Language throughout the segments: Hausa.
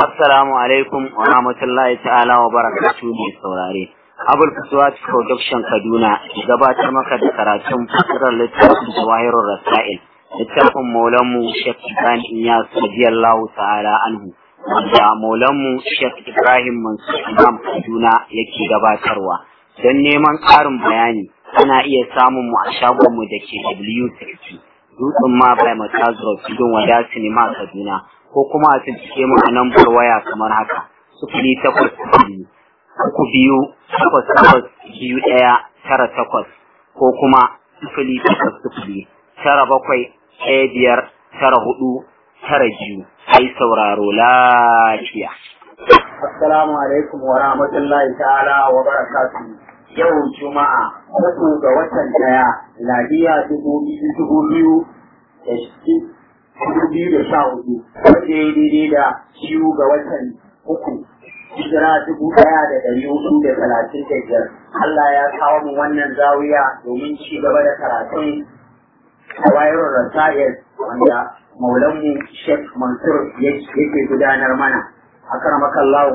Assalamu alaikum wa rahmatullahi ta'ala wa barakatuhu mai saurare. Abul Fuswat Production Kaduna gabatar maka da karatun fasirar littafin Jawahirul Rasail. Littafin Maulanmu Sheikh Ibrahim Iyas radiyallahu ta'ala anhu. Wanda Maulanmu Sheikh Ibrahim Mansur Imam Kaduna yake gabatarwa. Don neman ƙarin bayani ana iya samun mu a shagonmu da ke W60. Dutsen ma bai Matazuro Tudun Wada Sinima Kaduna. ko kuma a cikin mu a lambar waya kamar haka sufuri takwas biyu uku biyu takwas takwas biyu ɗaya tara takwas ko kuma sufuri takwas sufuri tara bakwai ɗaya biyar tara hudu tara biyu ai sauraro lafiya. Assalamu alaikum wa rahmatullahi ta'ala wa barakatuhu. Yau Juma'a uku ga watan ɗaya Ladiya dubu biyu dubu biyu da dubu biyu da sha hudu wanda ya daidai da biyu ga watan uku hijira dubu ɗaya da ɗari hudu da talatin da biyar Allah ya kawo mu wannan zawiya domin ci gaba da karatun wayar rasa'ir wanda maulanmu Sheikh Mansur yake gudanar mana a karamakallahu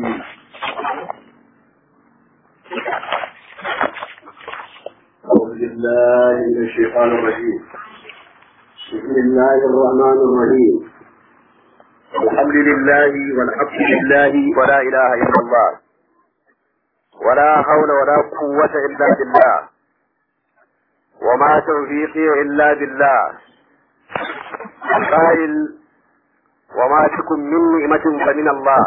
أعوذ بالله من الشيطان الرجيم بسم الله الرحمن الرحيم الحمد لله والحمد لله ولا إله إلا الله ولا حول ولا قوة إلا بالله وما توفيقي إلا بالله القائل وما تكن من نعمة فمن الله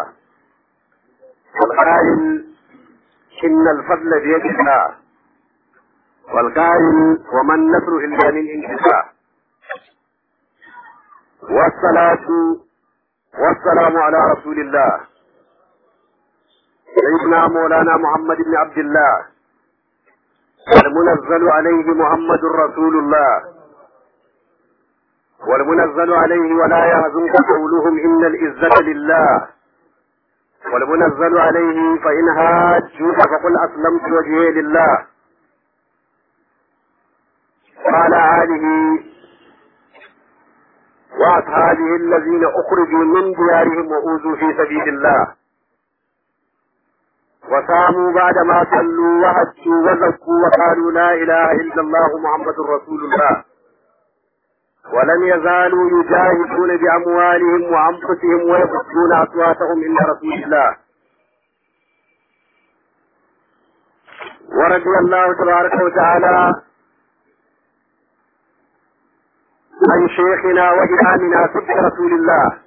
والقائل إن الفضل بيد الله والقائل وما النصر إلا من عند الله والصلاة والسلام على رسول الله سيدنا مولانا محمد بن عبد الله المنزل عليه محمد رسول الله والمنزل عليه ولا يهزمك قولهم إن العزة لله والمنزل عليه فإن هاجوك فقل أسلمت وجهي لله وعلى آله وأصحابه الذين أخرجوا من ديارهم وأوذوا في سبيل الله وصاموا بعدما صلوا وهجوا وزكوا وقالوا لا إله إلا الله محمد رسول الله ولم يزالوا يجاهدون بأموالهم وأنفسهم ويبثون أصواتهم إلى رسول الله ورضي الله تبارك وتعالى عن شيخنا وإمامنا صدق رسول الله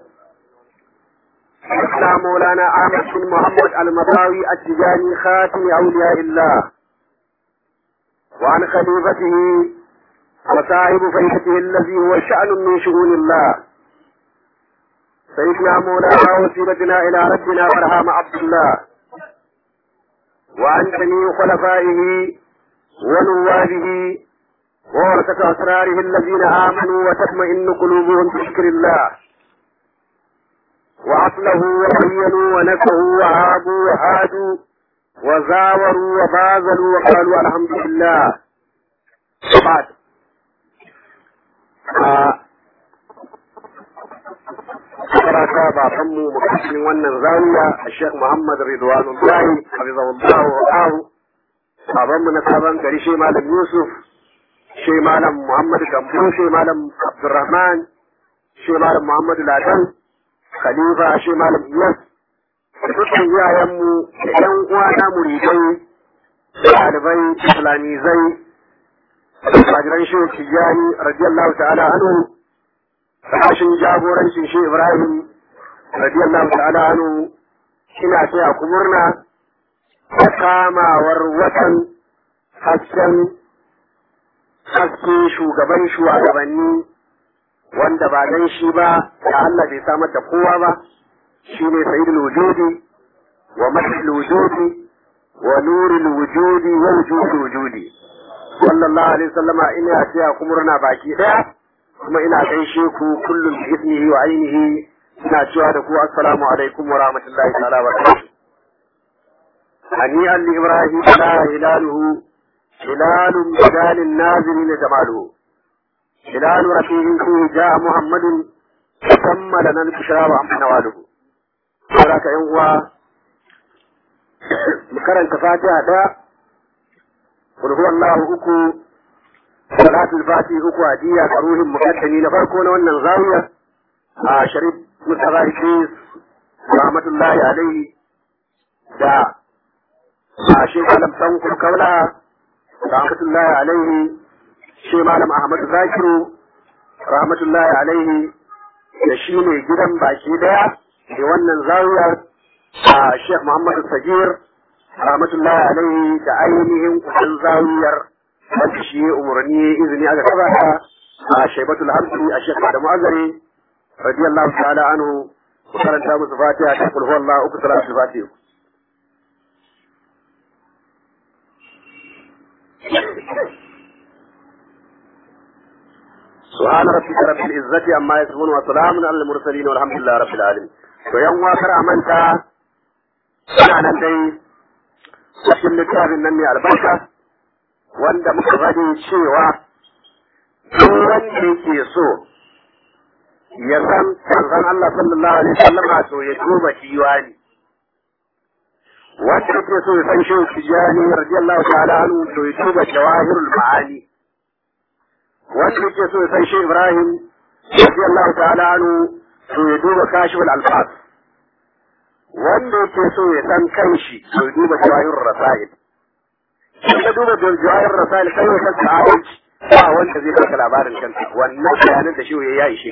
شيخنا مولانا أحمد بن محمد المطاوي التجاني خاتم أولياء الله وعن خليفته وصاحب فيحته الذي هو شأن من شؤون الله سيدنا مولانا وسيلتنا إلى ربنا برهام عبد الله وعن جميع خلفائه ونوابه وورثة أسراره الذين آمنوا وتطمئن قلوبهم بذكر الله وأصلحوا وبينوا ونكهوا وهابوا وهادوا وزاوروا وبازلوا وقالوا الحمد لله بعد Karata babanmu makashin wannan zawiya a Sheikh Muhammad Ridwanullahi Hafizahullahu wa babanmu na sabon gari shi Malam Yusuf shi malam Muhammad Gambo shi malam Abdurrahman shi malam Muhammad Ladan Khalifa shi malam Iyas dukkan iyayenmu da ƴan uwa na muridai ɗalibai islamizai fajiran shi Tijjani radiyallahu ta'ala anhu sashin jagorancin shi Ibrahim radiyallahu ta'ala anhu ina taya ku murna da kamawar watan hasken haske shugaban shugabanni wanda ba dan shi ba da Allah bai samar da kowa ba shine sayyidul wujudi wa mahil wujudi wa nurul wujudi wa wujudul wujudi sallallahu alaihi wasallama ina taya ku murna baki daya kuma ina gaishe ku kullum bi ismihi wa ainihi ina cewa da ku assalamu alaikum wa rahmatullahi ta'ala wa barakatuh هنيئا لإبراهيم لا هلاله هلال بدال النازلين جماله هلال رفيع فيه جاء محمد تم لنا البشرى وعم نواله saboda ka yan uwa mu karanta fatiha ɗaya kul huwallahu uku salatul fatiha uku hadiya ga ruhin mukaddami na farko na wannan zawiya a sharif mustafa idris rahmatullahi alaihi da a shi malam tankur kaula rahmatullahi alaihi shi malam ahmad zakiru rahmatullahi alaihi da shi ne gidan baki daya da wannan zawiyar a Sheikh Muhammadu Sagir rahmatullahi alaihi da ainihin kusan zawiyar wanda shi ya umarni izini aka kaba ta a Shaibatul Hamsi a Sheikh Adamu Azari radiyallahu ta'ala anhu ku karanta musu Fatiha ta kulhu Allah uku salatul Fatiha سبحان ربك رب العزة عما يصفون وسلام على المرسلين والحمد لله رب العالمين to yan wakar amanta suna nan dai cikin littafin nan mai albarka wanda muka faɗi cewa duk wanda yake so ya san manzon Allah sallallahu alaihi wasallam to ya duba diwani wanda yake so ya san shehu tijani radiyallahu ta'ala anhu to ya duba jawahirul ma'ani wanda yake so ya san shi Ibrahim radiyallahu ta'ala anhu to ya duba kashiful alfas wanda yake so ya san kanshi to ya duba jawahirur rasail in ka duba jawahirur rasail kai ya san sa'adanci ba wanda zai baka labarin kanka wannan bayanan da shi ya ishe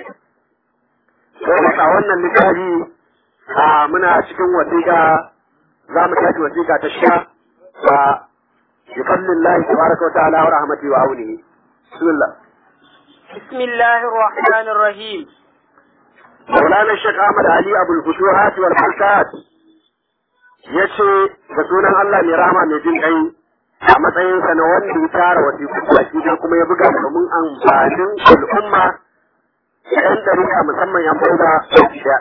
ka sai a wannan littafi a muna cikin wasiƙa za mu tashi wasiƙa ta sha ba yukallillahi tabaraka wa ta'ala wa rahmatihi wa aunihi bismillah بسم الله الرحمن الرحيم مولانا الشيخ احمد علي ابو الفتوحات والبركات yace da sunan Allah mai rahama mai jin kai a matsayinsa na wanda ya tara wasiƙu baki da kuma ya buga domin amfanin al'umma yan dariƙa musamman yan bauta da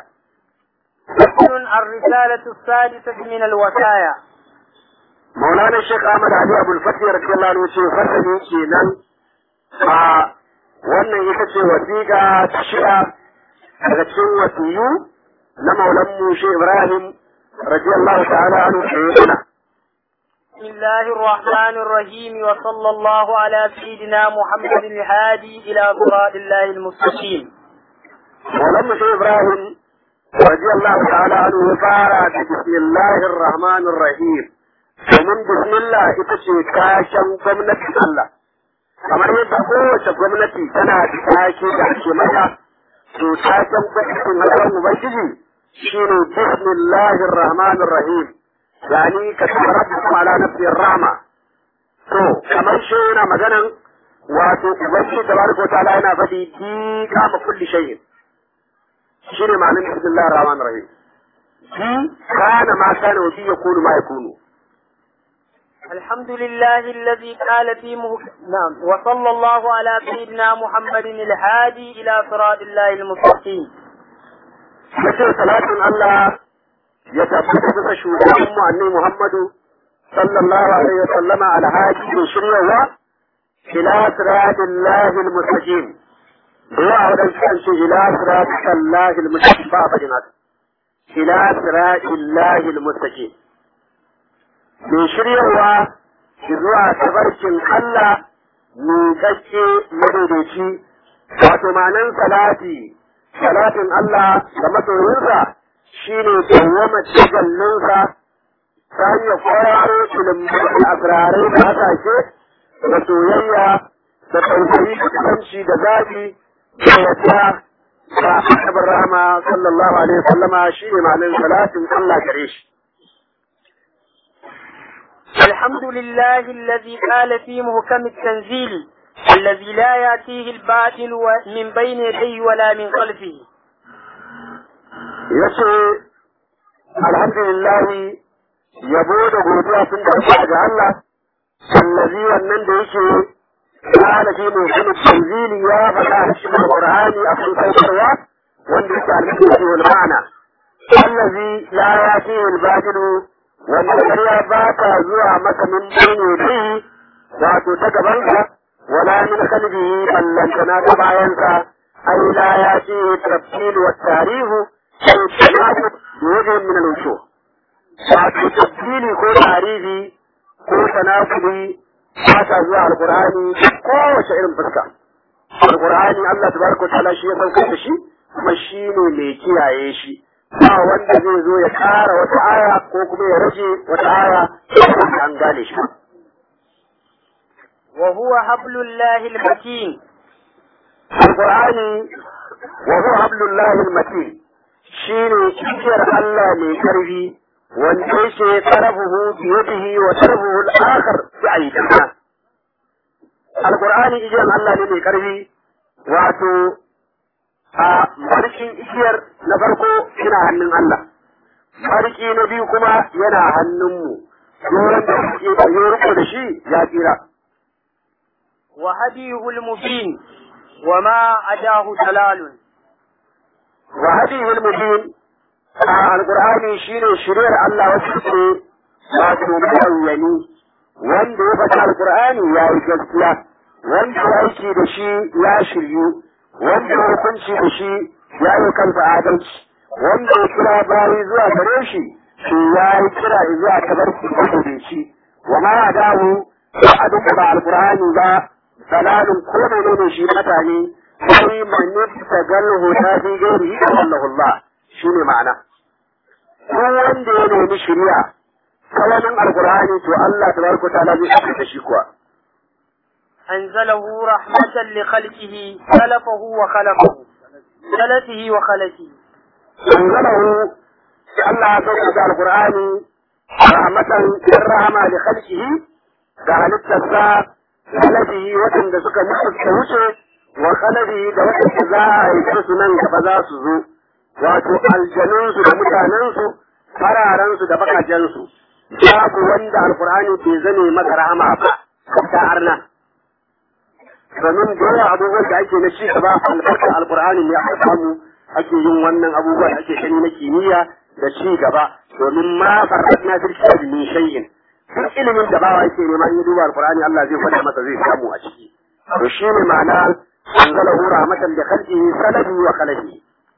فصل الرسالة السادسة من الوصايا مولانا الشيخ احمد علي ابو الفتح radiyallahu anhu ce fasali kenan a wannan ita ce wasiƙa ta shida daga cikin wasiyu na maulan mushe Ibrahim radiyallahu ta'ala anhu sayyidina بسم الله الرحمن الرحيم وصلى الله على سيدنا محمد الهادي إلى صراط الله المستقيم maulan mushe Ibrahim radiyallahu ta'ala anhu ya fara da bismillahir rahmanir rahim domin bismillah ita ce kashen gwamnatin Allah kamar yadda kowace gwamnati tana da take da ake mata to taken gwamnatin Allah Ubangiji shine bismillahir rahmanir rahim yani ka tabbata ala nafsi rahma to kamar shi yana maganan wato Ubangiji tabaraka ta'ala yana faɗi di kama kulli shay'in shine ma'anar bismillahir rahmanir rahim di kana ma kana wa bi yakunu ma yakunu الحمد لله الذي قال في مه... نعم وصلى الله على سيدنا محمد الهادي إلى صراط الله المستقيم yace salatin Allah ya tabbata bisa shugaban mu annabi Muhammadu sallallahu alaihi wa sallama alhaji da shiryawa ila siratillahi almustaqim da yawa wadan kan ce ila siratillahi almustaqim ba fa jinat ila siratillahi almustaqim mai shiryawa zuwa tabarkin Allah miƙaƙƙe madaidaici wato ma'anan salati salatin Allah da masoyinsa shi ne dawwama cigallinsa ta hanyar kwararo ilimin asirarai da hasashe da soyayya da tausayi da kusanci da zafi da yadda da annabar rahama sallallahu alaihi wasallama shi ne ma'anin salatin Allah gare shi. الحمد لله الذي قال في محكم التنزيل الذي لا يأتيه الباطل من بين يديه ولا من خلفه yace alhamdulillah yabo da godiya sun tabbata ga Allah allazi wannan da yake kana fi mutum tanzili ya faɗa a cikin Qur'ani a cikin saukarwa wanda yake alhamdulillah wal ma'ana allazi la yati al batil wanda ƙarya ba ta zuwa maka min bayne dai wato ta gaban ka wala min qalbihi ballantana ta bayansa ai la yati tafsil wa tarihu أو التناقض بوجه من tanakuli ba sa zuwa alqur'ani kowace irin fuska alqur'ani Allah tabaraka ta'ala shi ya saukar da shi kuma shi ne mai kiyaye shi ba wanda zai zo ya kara wata aya ko kuma ya rage wata aya an gane shi وهو حبل الله المتين القرآن وهو حبل الله المتين شيني كثير الله من كربي والجيش طرفه بيده وطرفه الآخر بأيدينا القرآن إجان الله من كربي واتو a farkin igiyar na farko yana hannun Allah farki na biyu kuma yana hannunmu yoran da suke yi da shi ya tsira وهديه المبين وما عداه دلال وهديه المبين القرآن شيء شرير الله وسكره wato mawayani wanda ya faɗi alƙur'ani ya yi gaskiya wanda ya aiki da shi ya shiryu wanda ya hukunci da shi ya yi kansa adalci wanda ya kira bayi zuwa gare shi shi ya yi kira zuwa tabarki da shi wa ma adahu ba a duka ba alƙur'ani ba dalalin ko ne ne shi mutane sai man ta galhu ta fi gairi da Allah Allah shine ma'ana ko wanda ya nemi shari'a kawanin alqur'ani to Allah tabaraka ta'ala zai saka da shi kuwa أنزله رحمة لخلقه سلفه وخلقه سلفه وخلقه أنزله الله سبحانه القرآن رحمة الرحمة لخلقه قال التساء خلفه waɗanda suka mutu suka wuce wa khalafihi da waɗanda za a haife su nan gaba za su zo wato aljanunsu da mutanensu fararensu da bakajensu babu wanda alkur'ani bai zane masa rahama ba ta arna domin da yawa abubuwan da ake na ci gaba albarkar alkur'ani ne aka samu ake yin wannan abubuwa da ake gani na kimiyya da ci gaba domin ma farratna fil kitabi min shay'in duk ilimin da bawa yake nema in ya duba alqur'ani Allah zai faɗa masa zai samu a ciki to shi ne ma'ana anzalahu rahmatan li khalqihi salabi wa khalaqihi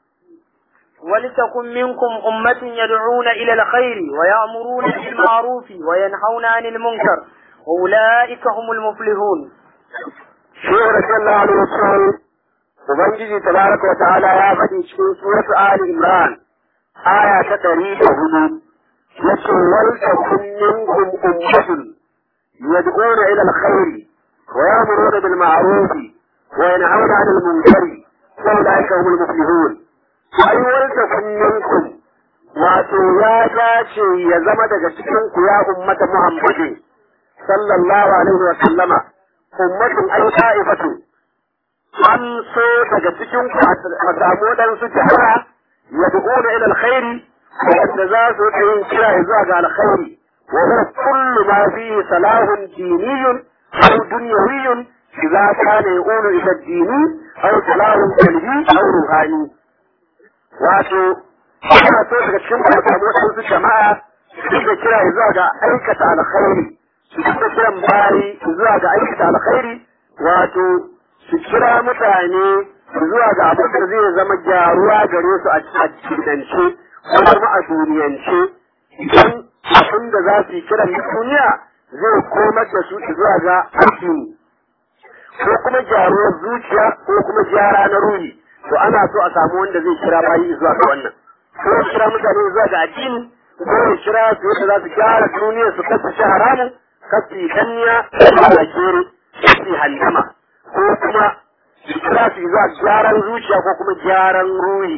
ولتكن منكم أمة يدعون إلى الخير ويأمرون بالمعروف وينهون عن المنكر وأولئك هم المفلحون Shehu Rasulullah alaihi wasallam Ubangiji tabaraka wa ta'ala ya faɗi cikin suratu Ali Imran aya ta ɗari da hudu yace wal takum minkum ummatun yad'una ila al-khair wa ya'muruna bil ma'ruf wa yanhauna 'anil munkar wa ulaika humul muflihun ai wal takum minkum wato ya dace ya zama daga cikin ku ya ummata Muhammadin sallallahu alaihi wa sallama ummatun ay ta'ifatu an so daga cikin ku a samu waɗansu jama'a yad'una ila al-khairi wanda za su yin kira zuwa ga alkhairi wa huwa kullu ma fihi salahun diniyyun aw dunyawiyyun idza kana yaqulu ila ad-dini aw salahun qalbi aw ruhani wato ana so daga cikin ku a samu waɗansu jama'a su da kira zuwa ga aikata alkhairi su da kiran bayi zuwa ga aikata alkhairi wato su kira mutane zuwa ga abin da zai zama gyaruwa gare su a cikinance ko kuma a duniyance idan abin da za su yi kiran duniya zai komar da su zuwa ga addini ko kuma gyaruwar zuciya ko kuma gyara na ruhi to ana so a samu wanda zai kira bayi zuwa ga wannan ko ya kira mutane zuwa ga addini ko ya kira su yadda za su gyara duniya su kasance haramun kasi danniya da kere kasi handama ko kuma kira su zuwa gyaran zuciya ko kuma gyaran ruhi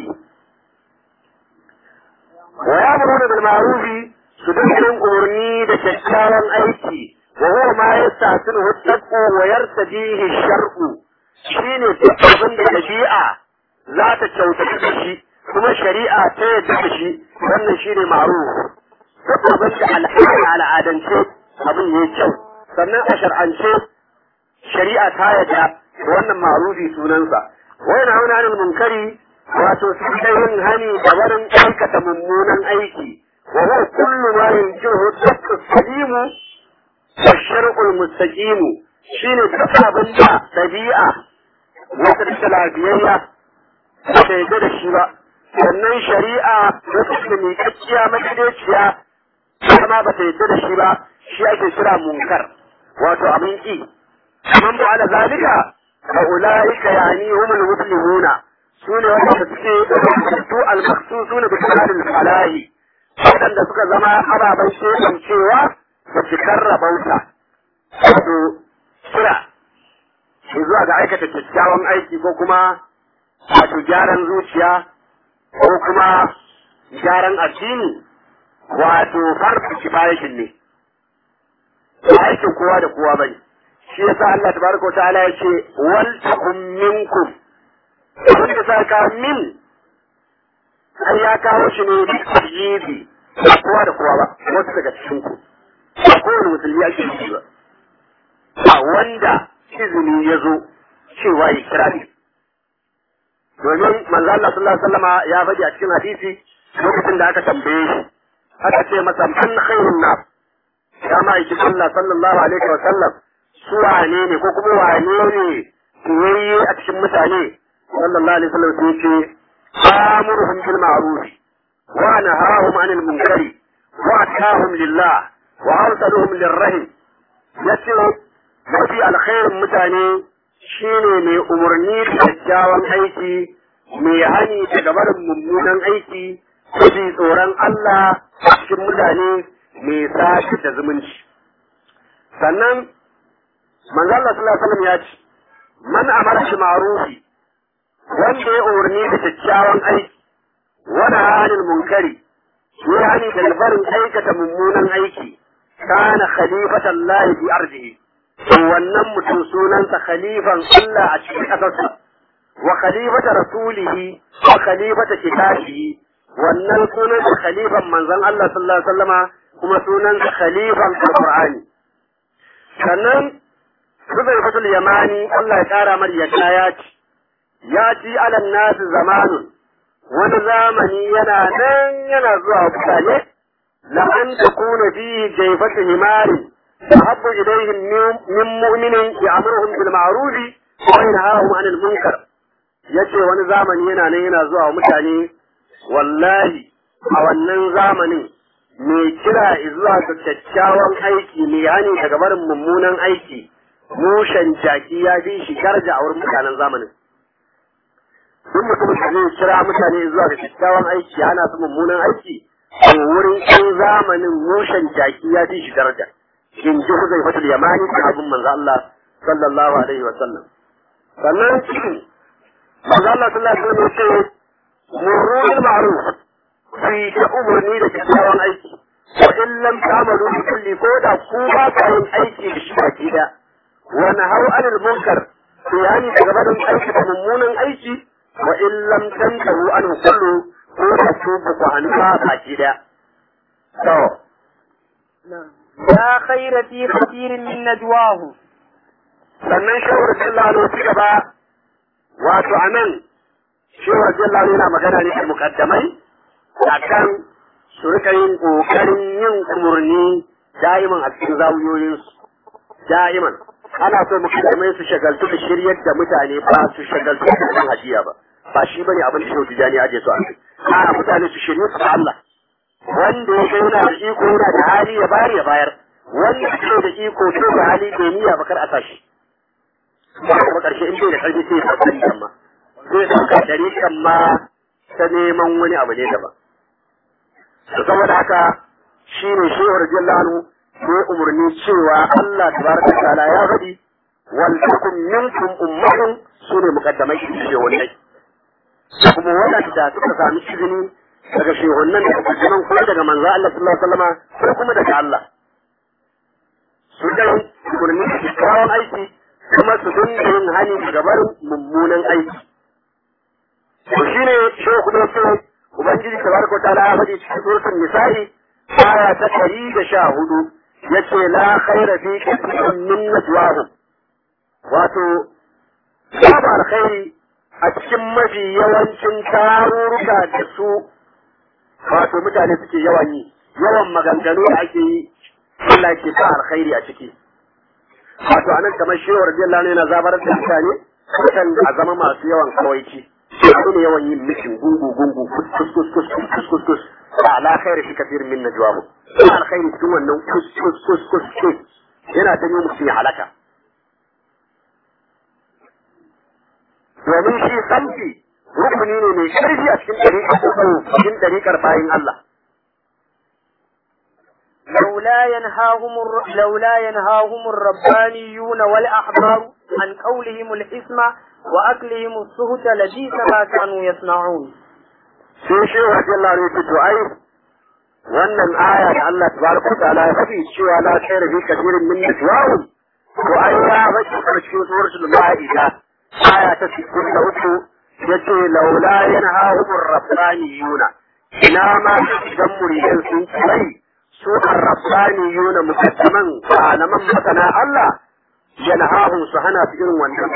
wa ya'muruna bil ma'ruf su dinga umarni da kyakkyawan aiki wa huwa ma yastasilu taqwa wa yartadihi shar'u shine duk abin da dabi'a za ta kyautata da shi kuma shari'a ta yadda da shi wannan shine ma'ruf duk abin da al'ada al'adance abin ya kyau sannan a shar'ance shari'a ta yadda wannan ma'rufi sunansa wa yana hauna anil munkari wato su kai yin hani da barin aikata mummunan aiki wa huwa kullu ma yanjihu dakku salimu wa shar'ul mustaqim shine duk abin da dabi'a wata da lafiyayya ba ta yadda da shi ba sannan shari'a wata da miƙaƙƙiya madaidaiciya kuma ba ta yadda da shi ba shi ake kira munkar wato abin ki man ba ala zalika fa ulaika yani humul muslimuna sune wanda suke su al-makhsusuna bi kamalil falahi waɗanda suka zama ababen shekan cewa da cikar rabauta wato kira shi zuwa ga aikata kyakkyawan aiki ko kuma wato gyaran zuciya ko kuma gyaran addini wato farko kifayakin ne ba aikin kowa da kowa bane shi yasa Allah tabaraka ta'ala ya ce wal takum minkum abin da sa ka min ai ya kawo shi ne bi tarjibi ba kowa da kowa ba wasu daga cikin ku ba kowane musulmi ake yi ba ba wanda izini ya zo cewa ya kira ne domin manzo Allah sallallahu alaihi wasallama ya faɗi a cikin hadisi lokacin da aka tambaye shi aka ce masa man khairun nas ya ma yake Allah sallallahu alaihi wasallam su wane ne ko kuma wane ne kiyayye a cikin mutane sallallahu alaihi wasallam sai ce amuruhum bil ma'ruf wa nahahum 'anil munkari wa atahum lillah wa arsaluhum lirrahim yace mafi alkhairin mutane shine mai umarni da kyakkyawan aiki mai hani daga barin mummunan aiki mafi tsoron Allah a cikin mutane mai sashi da zumunci sannan manzo Allah sallallahu alaihi wasallam ya ce man amara shi ma'rufi wanda ya umarni da kyakkyawan aiki wani halin munkari ya hani da barin aikata mummunan aiki kana khalifatan lahi fi ardihi to wannan mutum sunansa khalifan Allah a cikin ƙasarsa wa khalifata rasulihi wa khalifata kitabihi wannan sunansa khalifan manzon Allah sallallahu alaihi wasallama kuma sunansa khalifan alqur'ani sannan Huzaifatul Yamani Allah ya kara mar yadda ya ci ya ci alan nasu zamanun wani zamani yana nan yana zuwa mutane la an takuna fi jaybati himarin أحب إليهم من مؤمن يأمرهم بالمعروف وينهاهم عن المنكر yace wani zamani yana nan yana zuwa mutane wallahi a wannan zamanin mai kira zuwa ga kyakkyawan aiki mai hani daga barin mummunan aiki mushen jaki ya fi shi garja a wurin mutanen zamanin duk mutumin da zai kira mutane zuwa ga kyakkyawan aiki hana su mummunan aiki a wurin ɗan zamanin mushen jaki ya fi shi daraja in ji huzai fatul yamani da abin manzo Allah sallallahu alaihi wa sallam sannan manzo Allah sallallahu alaihi wa sallam ce murru bil ma'ruf fi ta umarni da kyakkyawan aiki wa in lam ta'malu bi kulli ko da ku ba ka yin aiki da shi baki da wa nahaw anil munkar to yani daga barin aiki da mummunan aiki wa in lam tantahu an kullu ko da ku ba ku hannu baki da to لا خير في كثير من نجواه sannan shawar jallalo ci gaba wato a nan shawar jallalo yana magana ne da mukaddamai a kan su rika yin ƙoƙarin yin umarni da'iman a cikin zawuyoyinsu da'iman ana so mukaddamai su shagaltu da shiryar da mutane ba su shagaltu da kan hajiya ba ba shi bane abin da shehu tijani aje su a kai a mutane su shirye su da Allah wanda ya ga yana da iko yana da hali ya bayar ya bayar wanda ke da iko to da hali bai niyya ba kar a sashi kuma karshe in bai da karfi sai ya tsari kan ma zai dauka dari kan ma ta neman wani abu ne daban to saboda haka shi ne shehu radiyallahu ne umarni cewa Allah tabaraka ta'ala ya faɗi wal takum minkum ummatun sune muqaddamai shi wannan kuma waɗanda suka sami izini daga shehunan da kuma kuma daga manzo Allah sallallahu alaihi wasallam ko kuma daga Allah su da kurmi kyakkyawan aiki kuma su dinga yin hani daga barin mummunan aiki to shine shehu kuma ce ubangiji tabaraka wa ta'ala ya faɗi cikin suratul nisa'i aya ta ɗari da sha hudu yace la khaira fi kathirin min najwahum wato babu alkhairi a cikin mafi yawancin tarurruka da su wato mutane suke yawan yi yawan maganganu da ake yi Allah ke sa alkhairi a ciki wato anan kamar shehu radiyallahu anhu yana zabar da mutane kan a zama masu yawan kawaici su ne yawan yin mishin gungu gungu kus kus kus kus kus kus kus ala khairi fi kathir min najwahu ba alkhairi cikin wannan kus kus kus kus kus yana ta yi mutum ya halaka domin shi samfi rukuni ne mai ƙarfi a cikin ɗariƙar cikin ɗariƙar bayin Allah لولا ينهاهم الر... لولا ينهاهم الربانيون والأحبار عن قولهم الإثم وأكلهم السهت لبئس ما كانوا يصنعون. sai shi wa Allah ne ce to ai wannan aya da Allah tabaraka ta'ala ya faɗi cewa la khayra fi kathirin min najwahum to ai ya faɗi a cikin suratul maida aya ta 63 yace laula yanhahum ar-rabbaniyuna ina ma idan muridan sun kai su ar-rabbaniyuna mukaddaman malaman masana Allah yanhahum su hana su irin wannan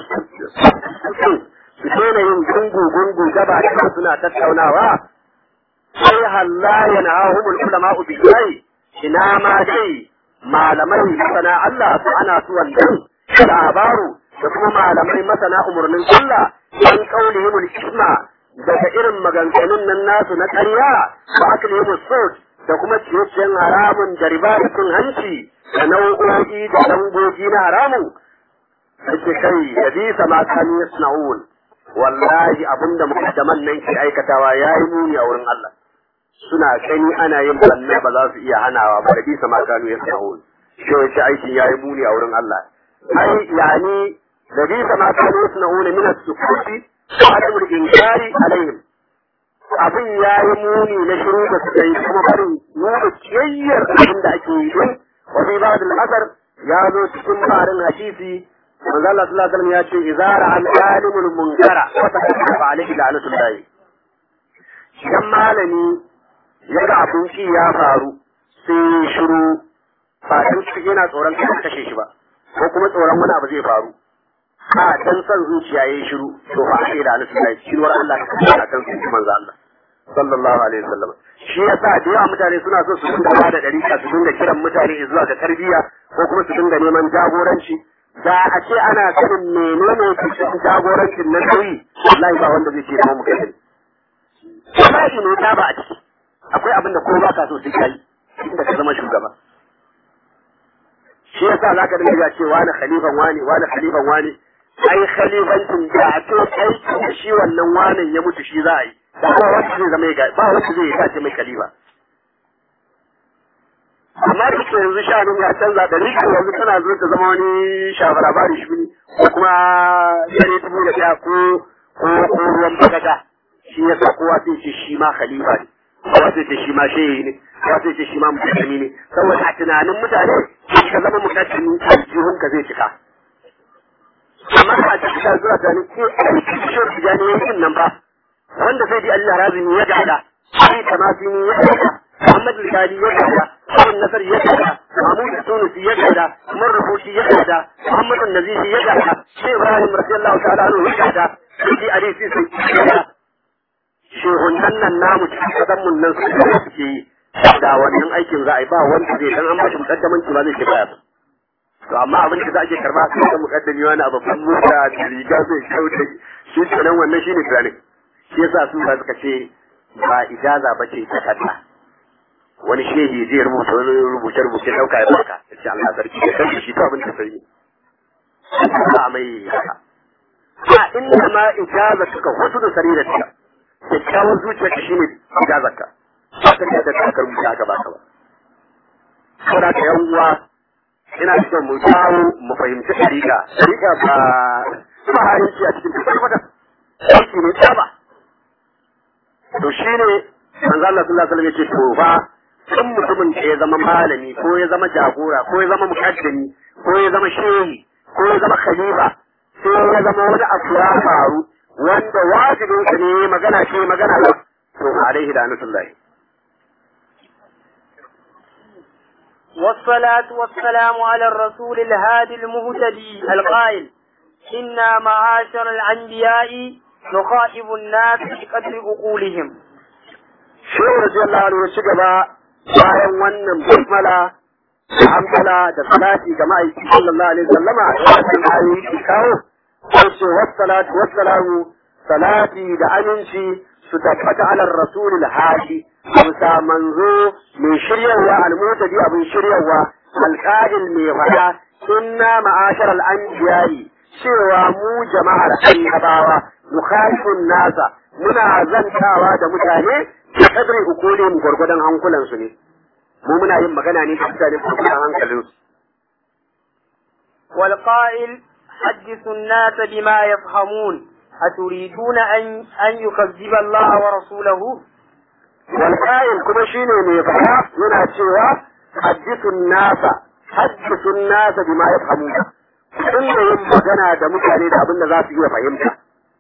su daina yin gungu-gungu gaba da suna tattaunawa sai halla yana hahumul ulama ubiyai ina ma dai malamai masana Allah su ana su wannan labaru da kuma malamai masana umarnin Allah an kaulihimul isma daga irin maganganun nan nasu na ƙarya ba aklihimul sut da kuma ciye-ciyen haramun da riba da cin hanci da nau'o'i da dangogi na haramun ake kai da bisa ma kanu yasna'un wallahi abinda mukaddaman nan ke aikatawa yayi muni a wurin Allah suna gani ana yin banna ba za su iya hanawa ba da bisa ma kanu yasna'un shi wace aikin yayi muni a wurin Allah ai yani da bisa ma kanu yasna'un min as-sukuti wa adamul inkari alaihim abin yayi muni na shiru da suka yi kuma barin nuna kiyayyar abin da ake yi din wa fi ba'd al-asar ya zo cikin barin hadisi manzo Allah sallallahu alaihi wasallam ya ce idza ra'a al-alimul munkara wa taqafa alaihi la'natullah idan malami ya ga abin ki ya faru sai shiru ba dan shi yana tsoron kai kashe shi ba ko kuma tsoron wani abu zai faru a dan san zuciya yayi shiru to fa alaihi la'natullah shiruwar Allah ta kashe akan su manzo Allah sallallahu alaihi wasallam shi yasa da yawa mutane suna so su dinga bada dariƙa su dinga kiran mutane zuwa ga tarbiyya ko kuma su dinga neman jagoranci da a ce ana sanin menene cikin jagorancin na nauyi wallahi ba wanda zai ce ba mu kai ba shi ne ta ba a ciki akwai abin da ko ba ka so sai kai inda ka zama shugaba shi yasa zaka dinga ce wani khalifan wani wani khalifan wani ai khalifancin da a to kai shi wannan wanan ya mutu shi za a yi da ba wanda zai zama ya ba wanda zai tace mai khalifa amma da ke yanzu shanun ya canza da rika yanzu tana zo ta zama wani shafara bari shi ne ko kuma yare dubu da ɗaya ko ko ko ruwan bagada shi ya sa kowa sai ce shi ma khalifa ne kowa sai ce shi ma shehi ne kowa sai ce shi ma mukaddami ne saboda a tunanin mutane shi ka zama mukaddami aljihun ka zai cika amma a cikin ka zuwa tunanin ke aiki shiyar su gani yankin nan ba wanda sai di Allah razumi ya gada sai tamasini ya gada Muhammad al-Kadi ya gada Abin Nasar ya gada, Mahmud Tunusi ya gada, Umar Rufushi ya gada, Muhammad Nazifi ya gada, Shi Ibrahim radiyallahu ta'ala anhu ya gada, Sidi Ali Sisi ya gada. Shehunan nan namu cikin kasan mun nan su da suke yi. Da wannan aikin za a yi ba wanda zai dan an bashi mukaddamanci ba zai ke baya. To amma abin da za a ke karba sai da mukaddami wani a babban mota da riga zai kauce shi kenan wannan shine tunanin. Shi yasa su ba suka ce ba ijaza ba ce ta kanta. wani shehi zai rubuta wani rubuce rubuce dauka ya baka ya ce Allah sarki da kai shi to abin da sai ba mai haka a inda ma ijaza suka wasu da sarira ta kyakkyawan zuciya ka shine ijazar ka ba ka da ta ka rubuta ka baka ba saboda ka yan uwa ina son mu dawo mu fahimci dariƙa dariƙa ba ba harinci a cikin dukkan mata aiki ne ta ba to shine manzo Allah sallallahu alaihi wasallam ya ce to fa in mutumin da ya zama malami ko ya zama jagora ko ya zama mukaddami ko ya zama shehi ko ya zama khalifa sai ya zama wani abu ya faru wanda wajibin sa ne magana ce magana ba to alaihi la'natullahi والصلاة والسلام على الرسول الهادي المهتدي القائل إنا معاشر الأنبياء نخاطب الناس بقدر عقولهم. شيخ رضي الله عنه وشكبا bayan wannan basmala da hamdala da salati ga ma'aiki sallallahu alaihi wasallama wannan ayoyi ki kawo sai ce wassalatu wassalamu salati da aminci su tabbata ala rasulil hadi amsa manzo mai shiryarwa almutadi abin shiryarwa alqa'il mai fada inna ma'ashar al-anbiya'i cewa mu jama'ar annabawa mukhalifun nasa muna zantawa da mutane da kadri ukulin gwargwadon hankulansu ne mu muna yin magana ne da mutane gwargwadon hankalinsu والقائل حدثوا الناس بما يفهمون أتريدون أن أن يكذب الله ورسوله والقائل كما شيني mai fara yana cewa hadithun nasa hadithun nasa bima yafhamuna sun da yin magana da mutane da abin da za su iya fahimta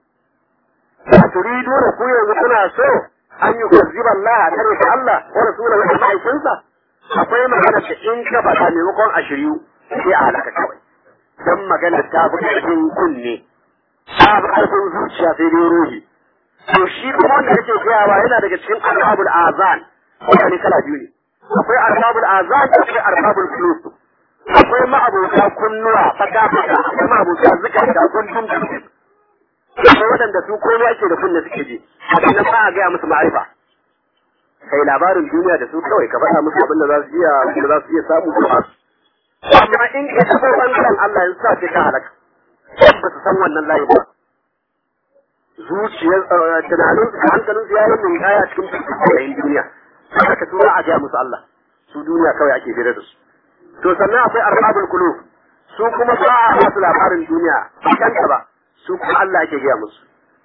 a turidu da ku yanzu kuna so an yi kazziba Allah a kare ta Allah wa rasulahu da ma'aikinsa akwai magana da in ka faɗa maimakon a shiryu sai a halaka kawai dan magana ta fi ƙarfin kunne ta fi ƙarfin zuciya sai dai ruhi to shi kuma wanda yake gayawa yana daga cikin arbabul azan mutane kala biyu ne akwai arbabul azan akwai arbabul fulus akwai ma'abota kunnuwa fata fata akwai ma'abota zuka da gundun gundun akwai waɗanda su komai ake da kunne suke ji haka nan ba a gaya musu ma'arifa kai labarin duniya da su kawai ka faɗa musu abin da za su iya abin da za su iya samu ko ba su amma in ka taɓa ɓangaren Allah yanzu sa ce ka halaka ba su san wannan layi ba zuciyar tunanin hankalin su yayin min kaya cikin fitayen duniya haka su za a gaya musu Allah su duniya kawai ake fira da su to sannan akwai arbabul qulub su kuma ba a masu labarin duniya ba kanta ba su kuma Allah ake gaya musu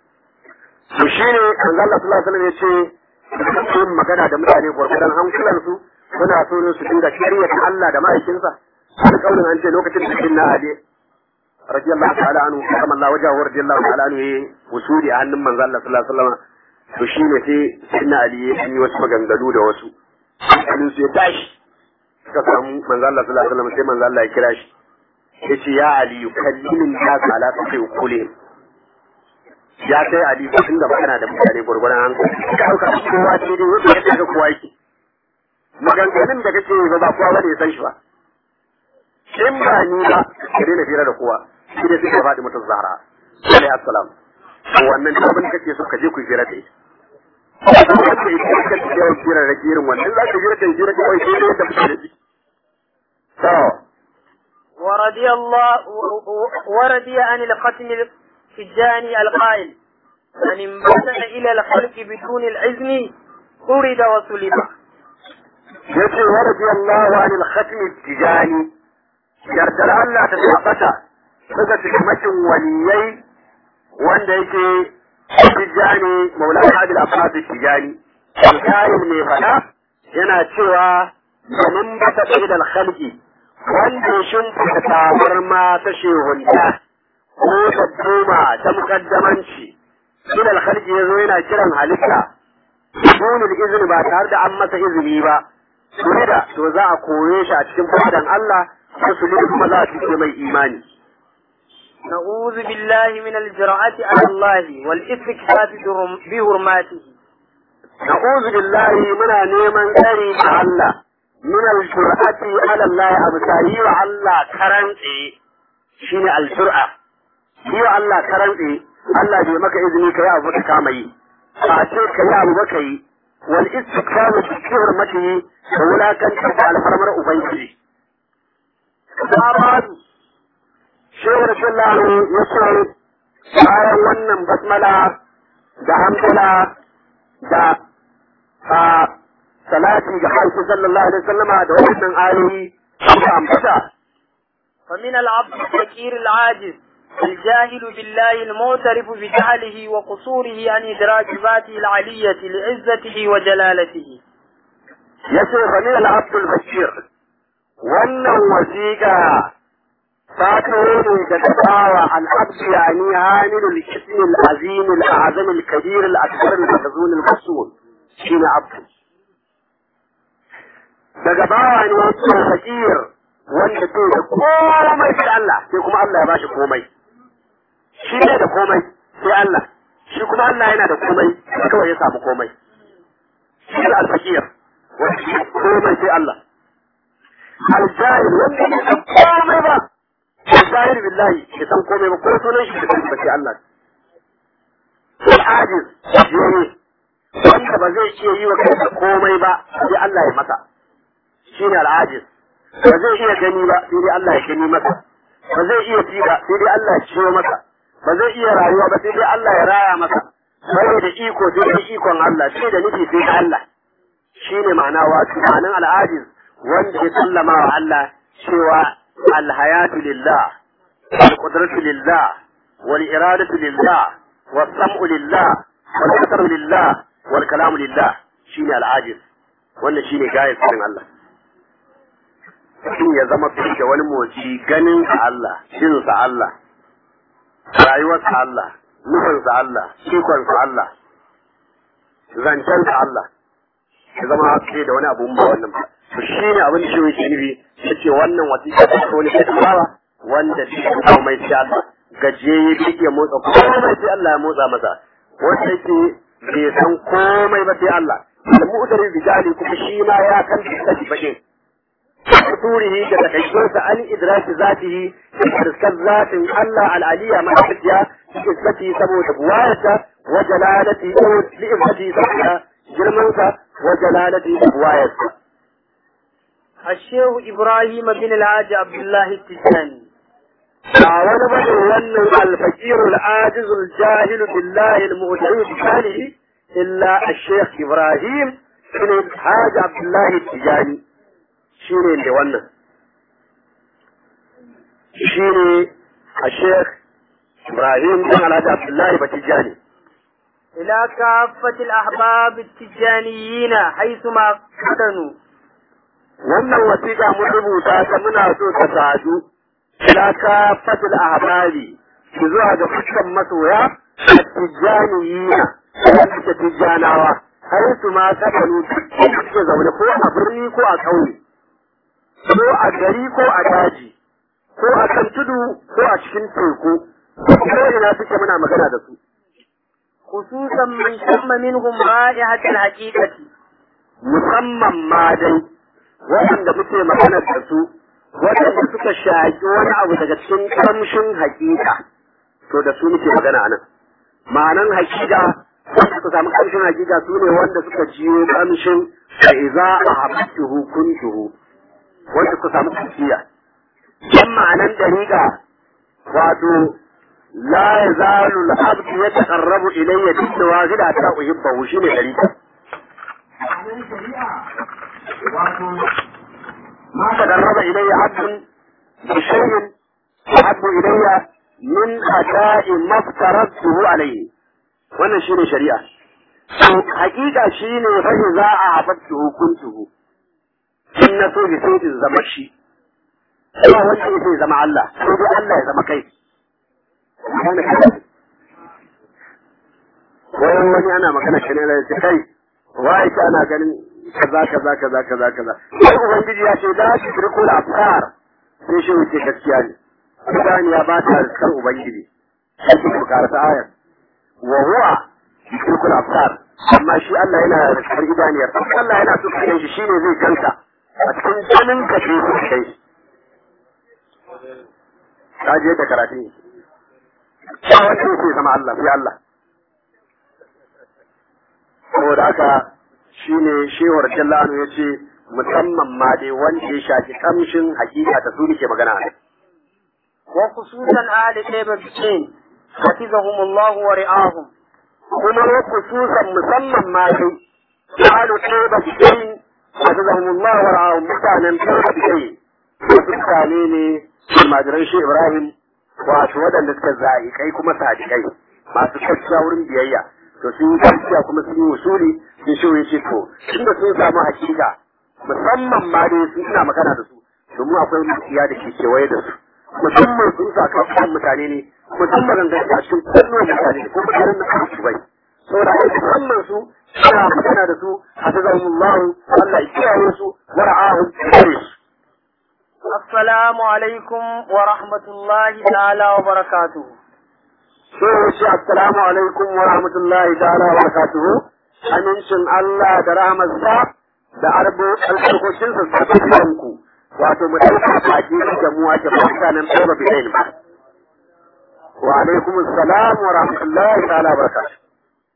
to shine manzo Allah sallallahu alaihi wasallam yace yin magana da mutane gwargwadon hankulansu suna so ne su dinga shari'ar Allah da ma'aikinsa alƙawarin an ce lokacin da na Ali radiyallahu ta'ala anhu kama Allah wajahu radiyallahu ta'ala anhu yayi wusuli a hannun manzo Allah sallallahu alaihi wasallam to shine sai sayyidina Ali ya yi wasu maganganu da wasu hankalin su ya tashi suka samu manzo Allah sallallahu alaihi wasallam sai manzo Allah ya kira shi yace ya Ali kallimin nas ala tafi ukulihim ya kai Ali ka dinga magana da mutane gurgurun hankali ka dauka kowa ce dai wanda ya ga kowa yake maganganun da kake yi ba kowa bane ya san shi ba in ba ni ba ka daina fira da kowa shi ne suka faɗi mutum zahra alaihi assalam to wannan abin kake so ka je ku fira da ita wanda ita ka ci yawan fira da irin wannan za ka fira da fira da kawai sai dai da mutane ji to ورضي الله ورضي عن الختم الفجاني القائل من انبسط إلى الخلق بدون العزم طرد وسلب yace wa radiyallahu anil khatm tijani yardar Allah ta tabbata daga cikin waliyai wanda yake tijani maulana adil abbas tijani alƙayin mai fada yana cewa domin ba ta da khalqi wanda shin ta tawar ma ta shehunta ko ta tuma ta mukaddamanci ila alkhalqi yazo yana kiran halitta dunul izini ba tare da an masa izini ba da to za a kore shi a cikin fadan Allah musulmi kuma za su ce mai imani. نعوذ بالله من الجرأة على الله والاستكفاف بحرماته نعوذ بالله من neman tsari da Allah min al-jur'ati ala Allah abu tayi wa Allah karantse shine al-jur'a yi wa Allah karantse Allah bai maka izini kai abu ka kama yi a ce kai abu baka yi wal istikfaru bi hurmatihi da wulakanta da alfarmar ubangiji Sabadu, Shehu Rasulullahi ya ce, bayan wannan basmala da hamdala da a salati ga haifu sallallahu alaihi wasallama da wannan ayoyi da ambata. فمن العبد الفقير العاجز الجاهل بالله المعترف بجهله وقصوره عن إدراك ذاته العلية لعزته وجلالته yace fa ni al-abdul bashir wannan wasiqa ta kawo ne daga bawa al-abd yani hamil al-ism al-azim al-azam al-kabir al-akbar al-mahzun al-masul shine abd daga bawa ne wato fakir wanda ke da komai sai Allah sai kuma Allah ya bashi komai shi ne da komai sai Allah shi kuma Allah yana da komai kawai ya samu komai shi da al-fakir wanda komai sai Allah. Aljahil wanda ya san komai ba, aljahil billahi ya san komai ba, ko sunan shi da san ba sai Allah. Al'ajiz yayi wanda wanda ba zai iya yi wa kansa komai ba sai Allah ya masa shine al'ajiz ba zai iya gani ba sai dai Allah ya gani masa ba zai iya ci ba sai dai Allah ya ciyo masa ba zai iya rayuwa ba sai dai Allah ya raya masa bai da iko sai dai ikon Allah sai da nufi sai da Allah shine ma'ana wato ma'anan al'ajiz wanda ya sallama wa Allah cewa alhayatu lillah والقدرة لله والإرادة لله والسمع لله والبصر لله والكلام لله شيني العاجز wannan shine gayar cikin Allah mutum ya zama fi da wani motsi ganin sa Allah jin sa Allah rayuwar sa Allah nufin sa Allah ikon sa Allah zancen sa Allah ya zama fi da wani abu ba wannan ba to shine abin da shi yake nufi yace wannan wasiƙa ta wani sai bawa wanda shi komai sai Allah gajiyayye bai iya motsa komai sai Allah ya motsa masa wanda yake bai san komai ba sai Allah da mu'tarin rijali kuma shi ma ya kan kashi bakin surihi da takaikunsa an idraki zatihi da riskar zatin Allah al'aliya ma tafiya izzati saboda buwayarsa wa jalalati wa li'izzati saboda girmansa wa jalalati da buwayarsa الشيخ إبراهيم بن الحاج عبد الله التجاني ba wani bane wannan alfaqirul ajizul jahil billahi almu'tari bi shanihi illa ash-shaykh ibrahim ibn hajj abdullah tijani shine ne wannan shine ash-shaykh ibrahim ibn alhaji abdullah batijani إلى كافة الأحباب التجانيين حيثما كانوا wannan wasiƙa mun rubuta ta muna so ta sadu ila kafatul ahbari ki zuwa ga fuskan masoya tijjaniyina wanda ke tijjanawa har su ma sakanu duk suke zaune ko a birni ko a ƙauye ko a gari ko a daji ko a kan tudu ko a cikin teku ko ina suke muna magana da su خصوصا من شم منهم رائحة الحقيقة musamman ma dai waɗanda muke magana da su waɗanda suka shaƙi wani abu daga cikin kamshin hakika to da su muke magana a nan ma'anan hakika wanda suka samu kamshin hakika su ne wanda suka jiyo kamshin fa iza ahabtuhu kuntuhu wanda suka samu kuciya dan ma'anan dariƙa wato la yazalu al-abdu yataqarrabu ilayya bin nawazil hatta uhibbahu shine dariƙa ما تقرب إلي عبد بشيء أحب إلي من أداء ما افترضته عليه wannan shi ne shari'a to hakika shi ne fahi za a haɓattu hukuntuhu in na so bi sai in zama shi ba wanda ya sai zama Allah sai dai Allah ya zama kai wani wani ana magana shi ne da kai wai ta ana ganin kaza kaza kaza kaza kaza sai ubangiji ya ce la tudriku al-absar sai shi wuce gaskiya ne Qur'ani ya ba ta kan ubangiji sai ku karanta ayar wa huwa tudriku al-absar amma shi Allah yana da kar idaniyar Allah yana so kai shi shine zai ganka a cikin ganin ka sai ku kai ka je da karatu ne ba wanda yake zama Allah sai Allah saboda haka shi ne shewar jallanu ya ce musamman ma dai wanda ya shafi kamshin hakika ta su ke magana a وخصوصا آل طيبة بشين حفظهم الله ورعاهم kuma wa khususan musamman ma dai qalu tayyiba bikin hafizahumullah wa ra'ahum mutanen tayyiba bikin wasu mutane ne almajiran shi Ibrahim wato waɗanda suka za'i kai kuma sadiqai masu gaskiya wurin biyayya to sun yi gaskiya kuma sun yi usuli sun shi ya ce to tunda sun samu hakika musamman ma dai sun ina magana da su domin akwai mutiya da ke kewaye da su musamman sun sa kan mutane ne musamman da a cikin kunnuwan mutane ko mutanen da aka bai saboda ai musamman su suna magana da su hafizahumullahu Allah ya kiyaye su wa ra'ahum kare su السلام عليكم ورحمة الله تعالى وبركاته sai ya ce assalamu alaikum wa rahmatullahi ta'ala wa barakatuhu amincin Allah da rahmarsa da arbo albarkocinsa su tafi ku wato mu ɗauka baki da mu ake mutanen ɗora bidain ba wa alaikum assalam wa rahmatullahi ta'ala wa barakatuhu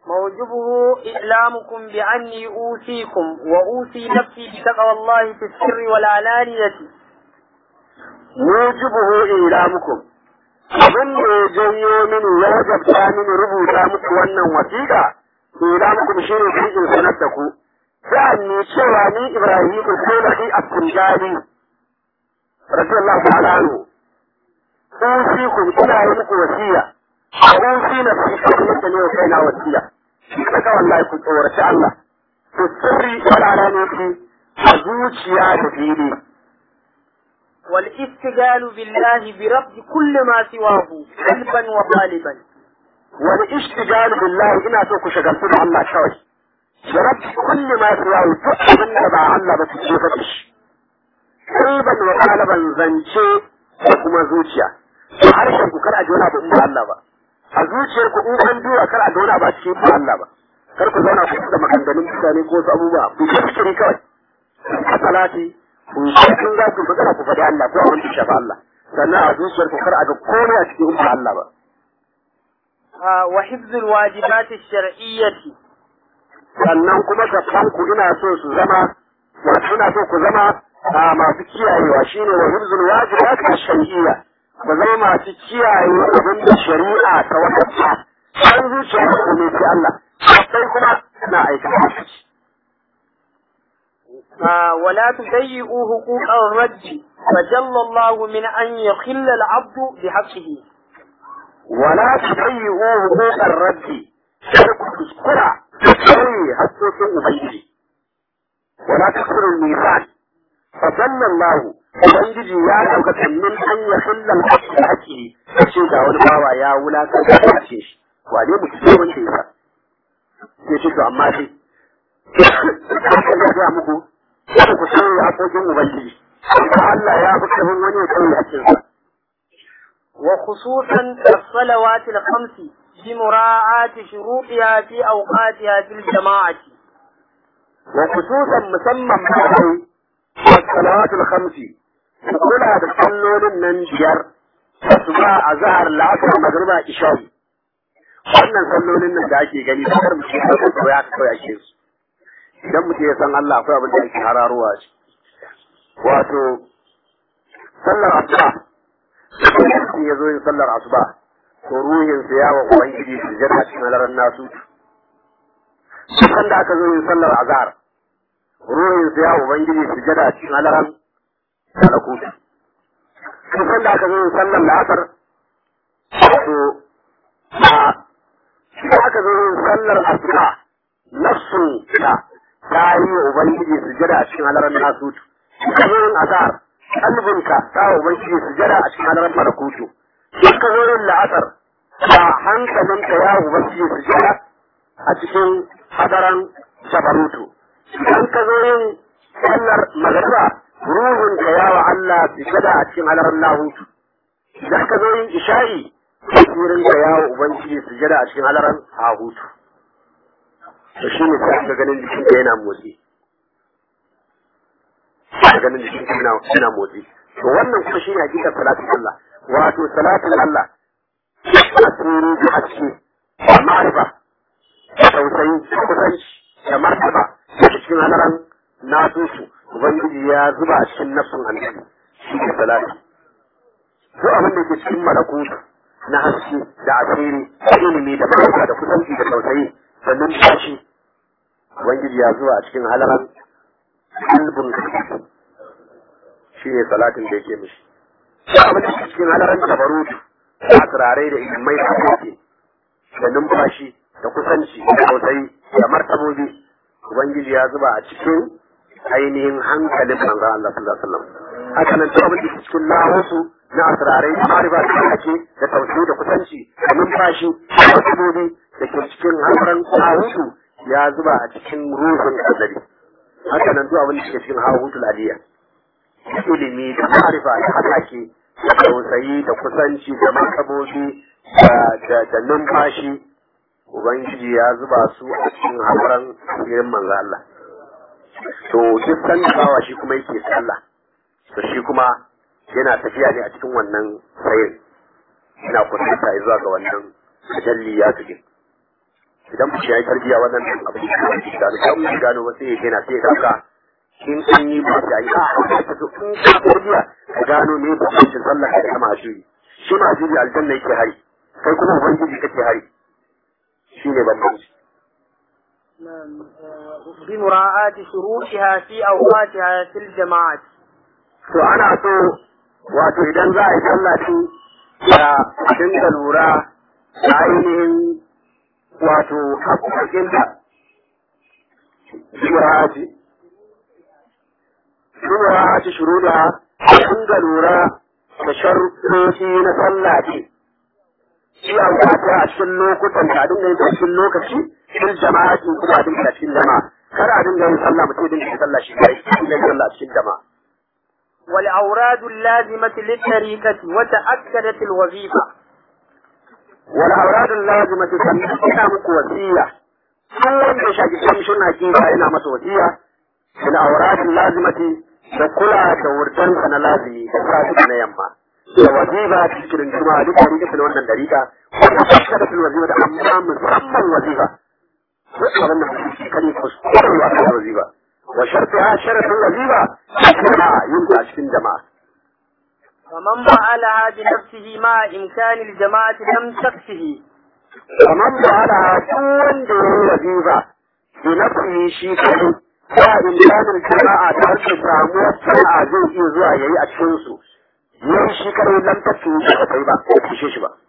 موجبه إعلامكم بأني أوصيكم وأوصي نفسي بتقوى الله في السر والعلانية mujibuhu ilamukum abin da ya janyo mini ya gabta mini rubuta muku wannan wasiƙa ilamukum shi ne cikin sanar da ku sa'anni cewa ni Ibrahim ko da ni Abdulgali radiyallahu ta'ala anhu usikum ina yi muku wasiya usi na fi kamar da ne wa kaina wasiya kaga wallahi ku tsoraci Allah ku sirri wal alaniyati a zuciya da fili والاستقال بالله برفض كل ما سواه قلبا وقالبا والاشتغال بالله ina so ku shagaltu da Allah kawai da rabbi kulli ma siwa duk abin da ba Allah ba su ce fa shi kalban wa qalban zance da kuma zuciya harshen ku kar a jona ba in ba Allah ba a zuciyar ku in an duba kar a jona ba cikin ba Allah ba kar ku zauna ku da maganganun mutane ko wasu abubuwa ku yi fikiri kawai a salati ku in za ku magana ku faɗi Allah ko abin da shafa Allah sannan a zuciyar ku kar a ga komai a cikin ba Allah ba آه، وحفظ الواجبات الشرعية sannan kuma ku ina so su zama wato ina so ku zama a masu kiyayewa shine wa hibzul wajibat ash-shar'iyya ku zama masu kiyaye abin da shari'a ta wadata an zuciya ku ne sai Allah sai kuma na aikata shi آه، ولا تضيئوا حقوق الرد فجل الله من أن يخل العبد بحقه wala tudayyu huquqar rabbi kar ku kuskura sai hakkokin ubangiji wala takfuru al-mizan fa sallallahu ubangiji ya dauka min an ya hilla al-haqqi haqqi sai ga wani bawa ya wulaka da ce shi wane mu ce wanda ya sai ce to amma sai ya ga muku kada ku sai hakkokin ubangiji Allah ya fi kafin wani ya kai hakkinsa وخصوصا الصلوات الخمس بمراعاة شروطها في أوقاتها في الجماعة وخصوصا مسمى معي الصلوات الخمس كلها بتصلون من بيار asuba a zahar la'asar magriba isha'i wannan sallolin nan da ake gani da kar mutum ya san ya ta kawai ake su idan mutum ya san Allah akwai abin da ake hararowa shi wato sallar asuba idan ya zo yin sallar asuba to ruhinsa ya wa ubangiji su jira cikin halarar nasu da aka zo yin sallar azhar ruhinsa ya wa ubangiji su jira cikin halarar malakutu duk da aka zo yin sallar la'asar to a shi aka zo yin sallar asuba nafsun ta ta yi wa ubangiji su jira cikin halarar nasu ka zo yin azhar kalbinka ta wa ubangiji su jira a cikin halarar malakutu in ka zo yin la'asar ba hankalinka ya ubangiji su jira a cikin hadaran jabarutu idan ka zo yin sallar magariba ruhun ka ya wa Allah su jira a cikin halarar lahutu idan ka zo yin isha'i tasirin ka ya wa ubangiji su jira a cikin halarar hahutu to shi ne sai ka ganin jikin ka yana motsi ka ganin jikin ka yana yana motsi to wannan kuma shi ne hakikar salatin Allah wato salatin Allah asiri da haske da ma'arifa da tausayi da kusanci da martaba da cikin halaran nasusu ubangiji ya zuba a cikin nafsun annabi shi ne salati ko abin da ke cikin malakutu na haske da asiri da ilimi da martaba da kusanci da tausayi da numfashi ubangiji ya zuba a cikin halaran kalbin shi ne salatin da yake mishi ko abin da ke cikin halaran tabarutu da turare da ilimai da kake da numfashi da kusanci da tausayi da martabobi ubangiji ya zuba a cikin ainihin hankalin manzo Allah sallallahu alaihi wasallam haka nan duk abin da ke cikin lahusu na asrarai da mariba da kake da tausayi da kusanci da numfashi da martabobi da ke cikin hankalin lahusu ya zuba a cikin ruhun azali haka nan duk abin da ke cikin hahutul aliyya ilimi da marifa da hatake da tausayi da kusanci da makabobi da numfashi ubangiji ya zuba su a cikin haƙuran asirin manzo Allah to duk san bawa shi kuma yake sallah to shi kuma yana tafiya ne a cikin wannan sayin yana kusanta zuwa ga wannan tajalli ya tuke idan mutum ya yi tarbiyya wannan abin da ya gano kan mu gano ba sai ya gina sai ya dauka in an yi ba sai a yi a to in ka tarbiyya ka gano me ba cikin sallah ka da mahajuri shi mahajuri aljanna yake hari kai kuma ubangiji kake hari shine bambanci بمراعاة شروطها في أوقاتها في الجماعة to ana so wato idan za a yi sallah shi ya dinga lura da ainihin wato haƙoƙinta shura'ati shura'ati shuruda dinga lura da sharuɗoci na sallah ce shi a wata a cikin lokutan da dinga yin cikin lokaci cikin jama'a cikin kuma a dinga cikin jama'a kar a dinga yin sallah mutum dinga yin sallah shi kai dinga yin sallah cikin jama'a والأوراد اللازمة للطريقة وتأكدت الوظيفة والأوراد اللازمة sannan ina muku wasiya duk wanda ya shaki kamshin hakika ina masa wasiya bil awradin lazimati da kula da wurdansa na lazimi da safi na yamma da wazifa cikin juma'a duk da rike wannan dariƙa wanda ta da wazifa da amma musamman wazifa duk wannan kare kuskure wa kan wazifa wa shartiha sharatun wazifa jama'a yin ta cikin jama'a ومن فعلها بنفسه مع إمكان الجماعة لم تكفه kamar da ana duk wanda ya yi wazifa bi nafsihi shi kai ba imkanin jama'a ta harkar samuwar sana'a zai iya zuwa yayi a cikin su yayi shi kadai lam tafi shi ba kai ba ko kishe shi ba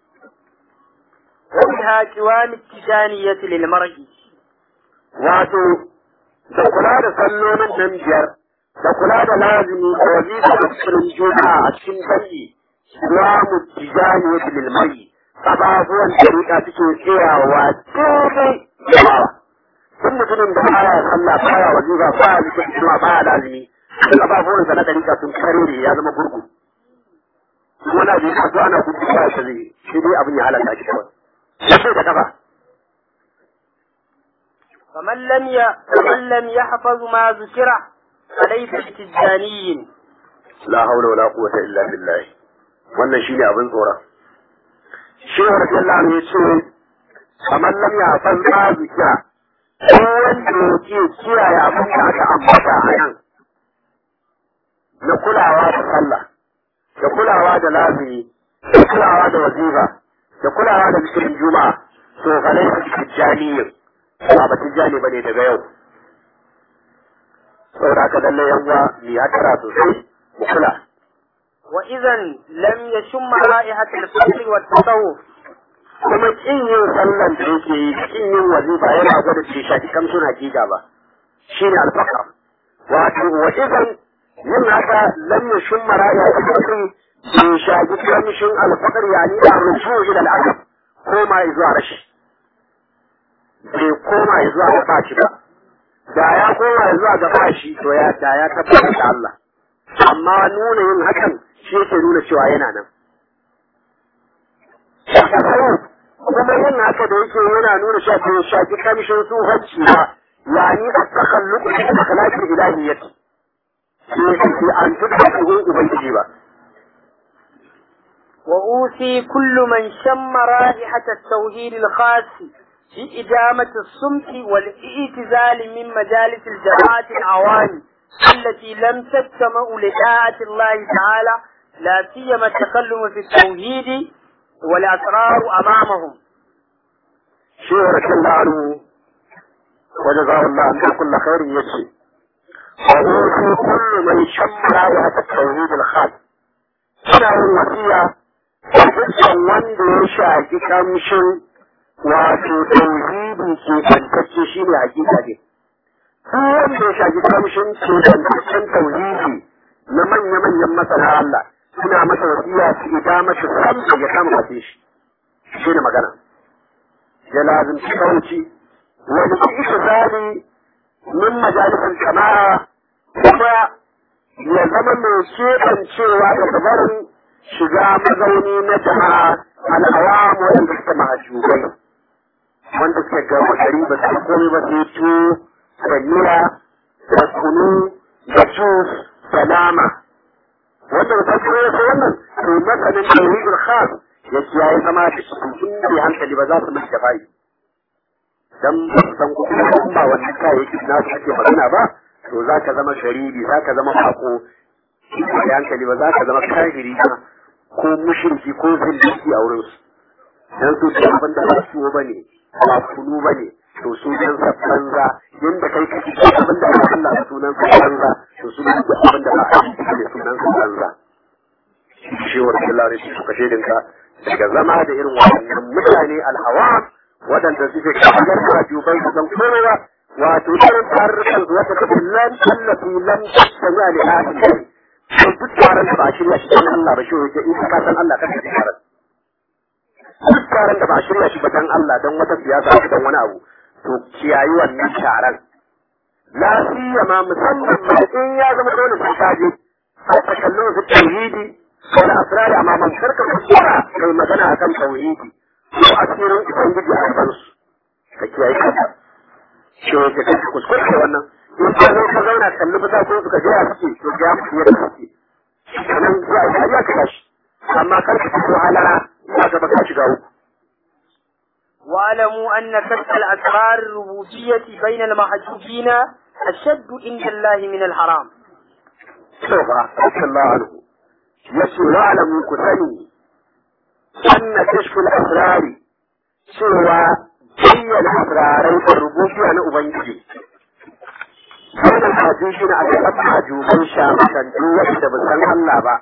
وبها قوام التجانية للمرء wato da kula da sallolin nan biyar da kula da lazimi da wazifa da cikin juma'a a cikin dangi wa mutijani lil mai ababuwan dariƙa suke tsayawa daidai da bawa duk mutumin da baya sallah baya wazifa baya zikin juma'a baya lazimi duk ababuwan sa na dariƙa sun kare ya zama gurgu wani abu ya zo ana gudu ba shi zai shi dai abin ya halaka shi kawai sai da kafa فمن لم ي... فمن لم يحفظ ما ذكر فليس بتجاني la haula wala quwwata illa billah wannan shine abin tsoron shehu radiyallahu anhu yace kamar lam ya san ma zukiya ko wanda yake kiyaye abin da aka ambata a nan na kulawa da sallah da kulawa da lazimi da kulawa da wazifa da kulawa da zikirin juma'a to fa laysa tijaniyin ba ba tijani bane daga yau saboda haka lalle yan uwa mu ya tara sosai mu kula وإذا لم يشم رائحة الفقر والتصوف kuma kin yin sallan da yake yi kin yin wazifa yana gwada ce shafi kamshin hakika ba shine alfaqar wato wa idan yin haka lam yashum maraya al-fakri bi shafi kamshin alfaqar yani da rufu ila al-aqab koma zuwa rashi bai koma zuwa ga bashi ba da ya koma zuwa ga bashi to ya da ya tabbata da Allah amma nuna yin hakan shi yake nuna cewa yana nan kuma yin haka da yake yana nuna cewa bai shafi kamshin tsohonci ba yani a takalluku da akhlaqi ilahiyyati sai an tuka cikin ubangiji ba وأوصي كل من شم رائحة التوحيد الخاص في إدامة الصمت والاعتزال من مجالس الجماعات العوام التي لم تجتمع لطاعة الله تعالى لا سيما التكلم في التوحيد والأسرار أمامهم شيخ رضي الله عنه وجزاه الله عنه كل خير يجزي وأوصي كل من شم رائحة التوحيد الخاص ina yin wasiya da dukkan wanda ya shafi kamshin wato tauhidi ke tantacce shi ne hakika ne. Duk wanda ya shafi kamshin ke tantaccen tauhidi na manya-manyan masana Allah suna masa wasiya su ida masa samsa ya kama wace shi. Shi ne magana. Ya lazimci kauci wani isa zali min majalisar jama'a kuma ya zama mai keɓancewa da barin shiga mazauni na jama'a al'awamu wanda suka mahashubai wanda suka gama gari ba su komai ba sai tuwo da miya da kunu da jus da nama wanda ba san kuma yasa wannan to masanin tauhidul khas ya kiyaye zama da shi tun da hankali ba za su mai da bai dan ba su san kuma in ba wannan kayayyaki na su ake magana ba to za ka zama garibi za ka zama bako da hankali ba za ka zama kafiri ba ko mushriki ko zindiki a wurin su dan su da abin da ba su ba ne ba kunu ba ne to sunan sa banza yanda kai kake da abin da ba Allah sunan sa banza to sunan da abin da ba Allah ne sunan sa banza shi wa Allah ne su kashe dinka daga zama da irin wannan mutane alhawa waɗanda suke kamar rajubai da zan komai ba wato irin tarurrukan su wata kafin lan tallafi lan tattali a li'afin kai to duk taron da ba a shirya shi don Allah ba shi wajen in ka san Allah kan shi taron duk taron da ba a shirya shi ba don Allah don wata siyasa ko don wani abu to kiyayi wannan taron lafiya ma musamman ma in ya zama dole sai ka je a takallon su tauhidi wani asirari amma man karka kuskura kai magana akan tauhidi ko asirin ubangiji a kansu ka kiyaye kanka shi ke kai kuskure da wannan in ka zo ka zauna kalli bisa ko suka jira suke to ga mu yadda suke nan za a yi ka tashi amma kar ka fito halala za ka baka shiga uku واعلموا أن كشف الأسرار الربوبية بين المحجوبين أشد عند الله من الحرام. سوف رضي الله عنه يسير واعلموا كثني أن كشف الأسرار سوى بين أسراري الربوبية لأبنجي بين الحديثين على أبنى جوبين شامسا جوة بسان الله با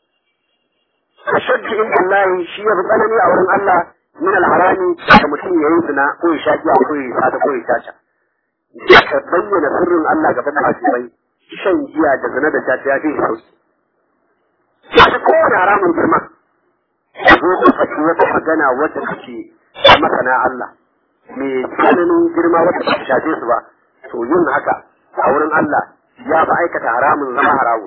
أشد عند الله شيء بطلني أورم الله من الحرام كمتين يعيدنا قوي شاكي أو قوي سادة قوي شاشا ka bayyana sirrin Allah gaban masu shan giya da zina da ta ya fi sauki. Shi kowane haramun girma. Zo ka faɗi wata magana wadda take masana Allah. Me tsananin girma wadda ba ta shafe su ba. To yin haka a wurin Allah ya fi aikata haramun zama haramun.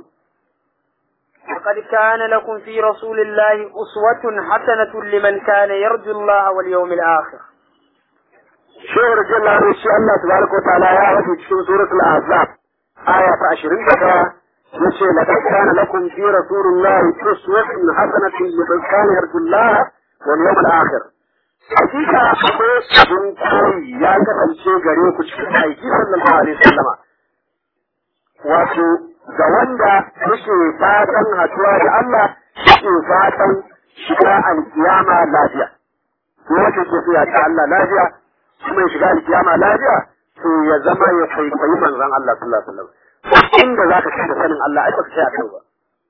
لقد كان لكم في رسول الله أسوة حسنة لمن كان يرجو الله واليوم الآخر Shehu Rajallah ne shi Allah tabaraka wa ta'ala ya wasu cikin suratul Ahzab aya ta 21 yace laqad kana lakum fi rasulillahi uswatun hasanatun liman kana yarju Allah wal yawmal akhir. Hakika akwai abin koyi ya kasance gare ku cikin aiki sallallahu alaihi wasallama. Wato ga wanda yake fatan haɗuwa da Allah yake fatan shiga alkiyama lafiya. Ko wace ke so ya ta Allah lafiya kuma ya shiga alkiyama lafiya to ya zama ya kwaikwayi manzon Allah sallallahu alaihi wasallam inda za ka da sanin Allah ai baka sai a kai ba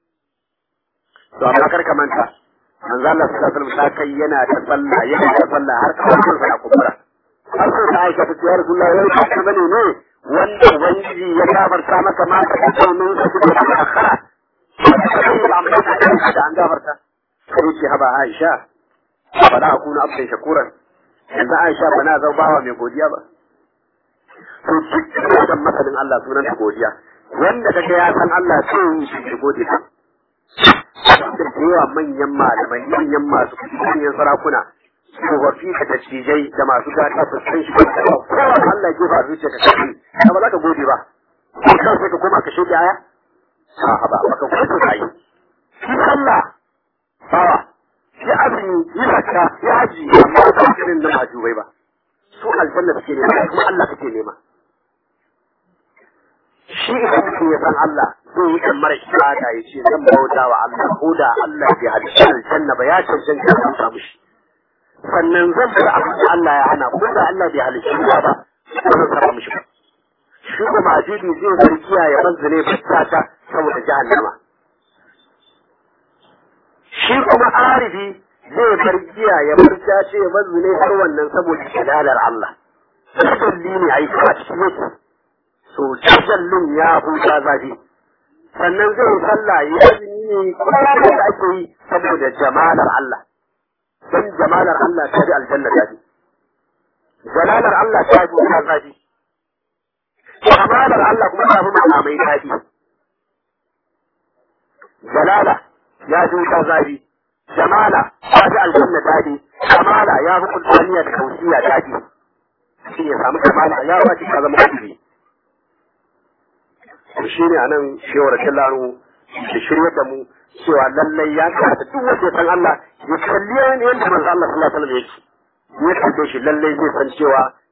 to amma kar ka manta manzon Allah sallallahu alaihi wasallam kai yana ta sallah yana ta sallah har kawai sa kubura har sai ta aika ta ce ya Rasulullah wai ba ka bane ne wanda ubangiji ya gafarta maka ma ka ta domin ka ji da akhara amma ka da an gafarta sai ce haba Aisha ba da akuna abdan shakuran yanzu Aisha ba na zau bawa mai godiya ba. To duk wajen masanin Allah sunan ta godiya. Wanda kaga ya san Allah sai yi shi gode ta. Da yawa manyan malamai, manyan masu manyan sarakuna, tsofaffi da dattijai da masu gata su san shi ba. Kowa Allah ke ba zuciya ka kashi, ka ba za ka gode ba. Ko kan sai ka koma ka shege aya? A'a ba, baka gode ka yi. Shi sallah, bawa, ya azumi yi zakka ya haji amma ba irin da majubai ba su aljanna suke nema kuma Allah suke nema shi idan mutum ya san Allah zai yi kan mara ibada ya ce zan bauta wa Allah ko da Allah bai halicci aljanna ba ya cancanta ya samu shi sannan zan bar abin da Allah ya hana ko da Allah bai halicci ba ba zan saba mishi ba shi kuma ajidi zai zargiya ya manzane fitata saboda jahannama shi kuma arifi zai bar giya ya bar cace ya bar zune har wannan saboda jalalar Allah. Tajalli ne a yi kuma cikin yake. So tajallin ya huta zafi. Sannan zai yi sallah ya azumi ne kuma da ake yi saboda jamalar Allah. Don jamalar Allah ta ji aljanna zafi. Jalalar Allah ta ji wuta zafi. Jamalar Allah kuma ta fi makamai zafi. Jalala ya ji wuta zafi jamala ya ji aljanna daɗi kamala ya fi kulsaniya da kausiya daɗi shi ya samu kamala ya ba shi ka zama kudi to shi ne anan shewar kallanu da shirya da mu cewa lallai ya kamata duk wanda ya san Allah ya kalli yadda manzo Allah sallallahu alaihi wasallam yake ya kalle shi lallai zai san cewa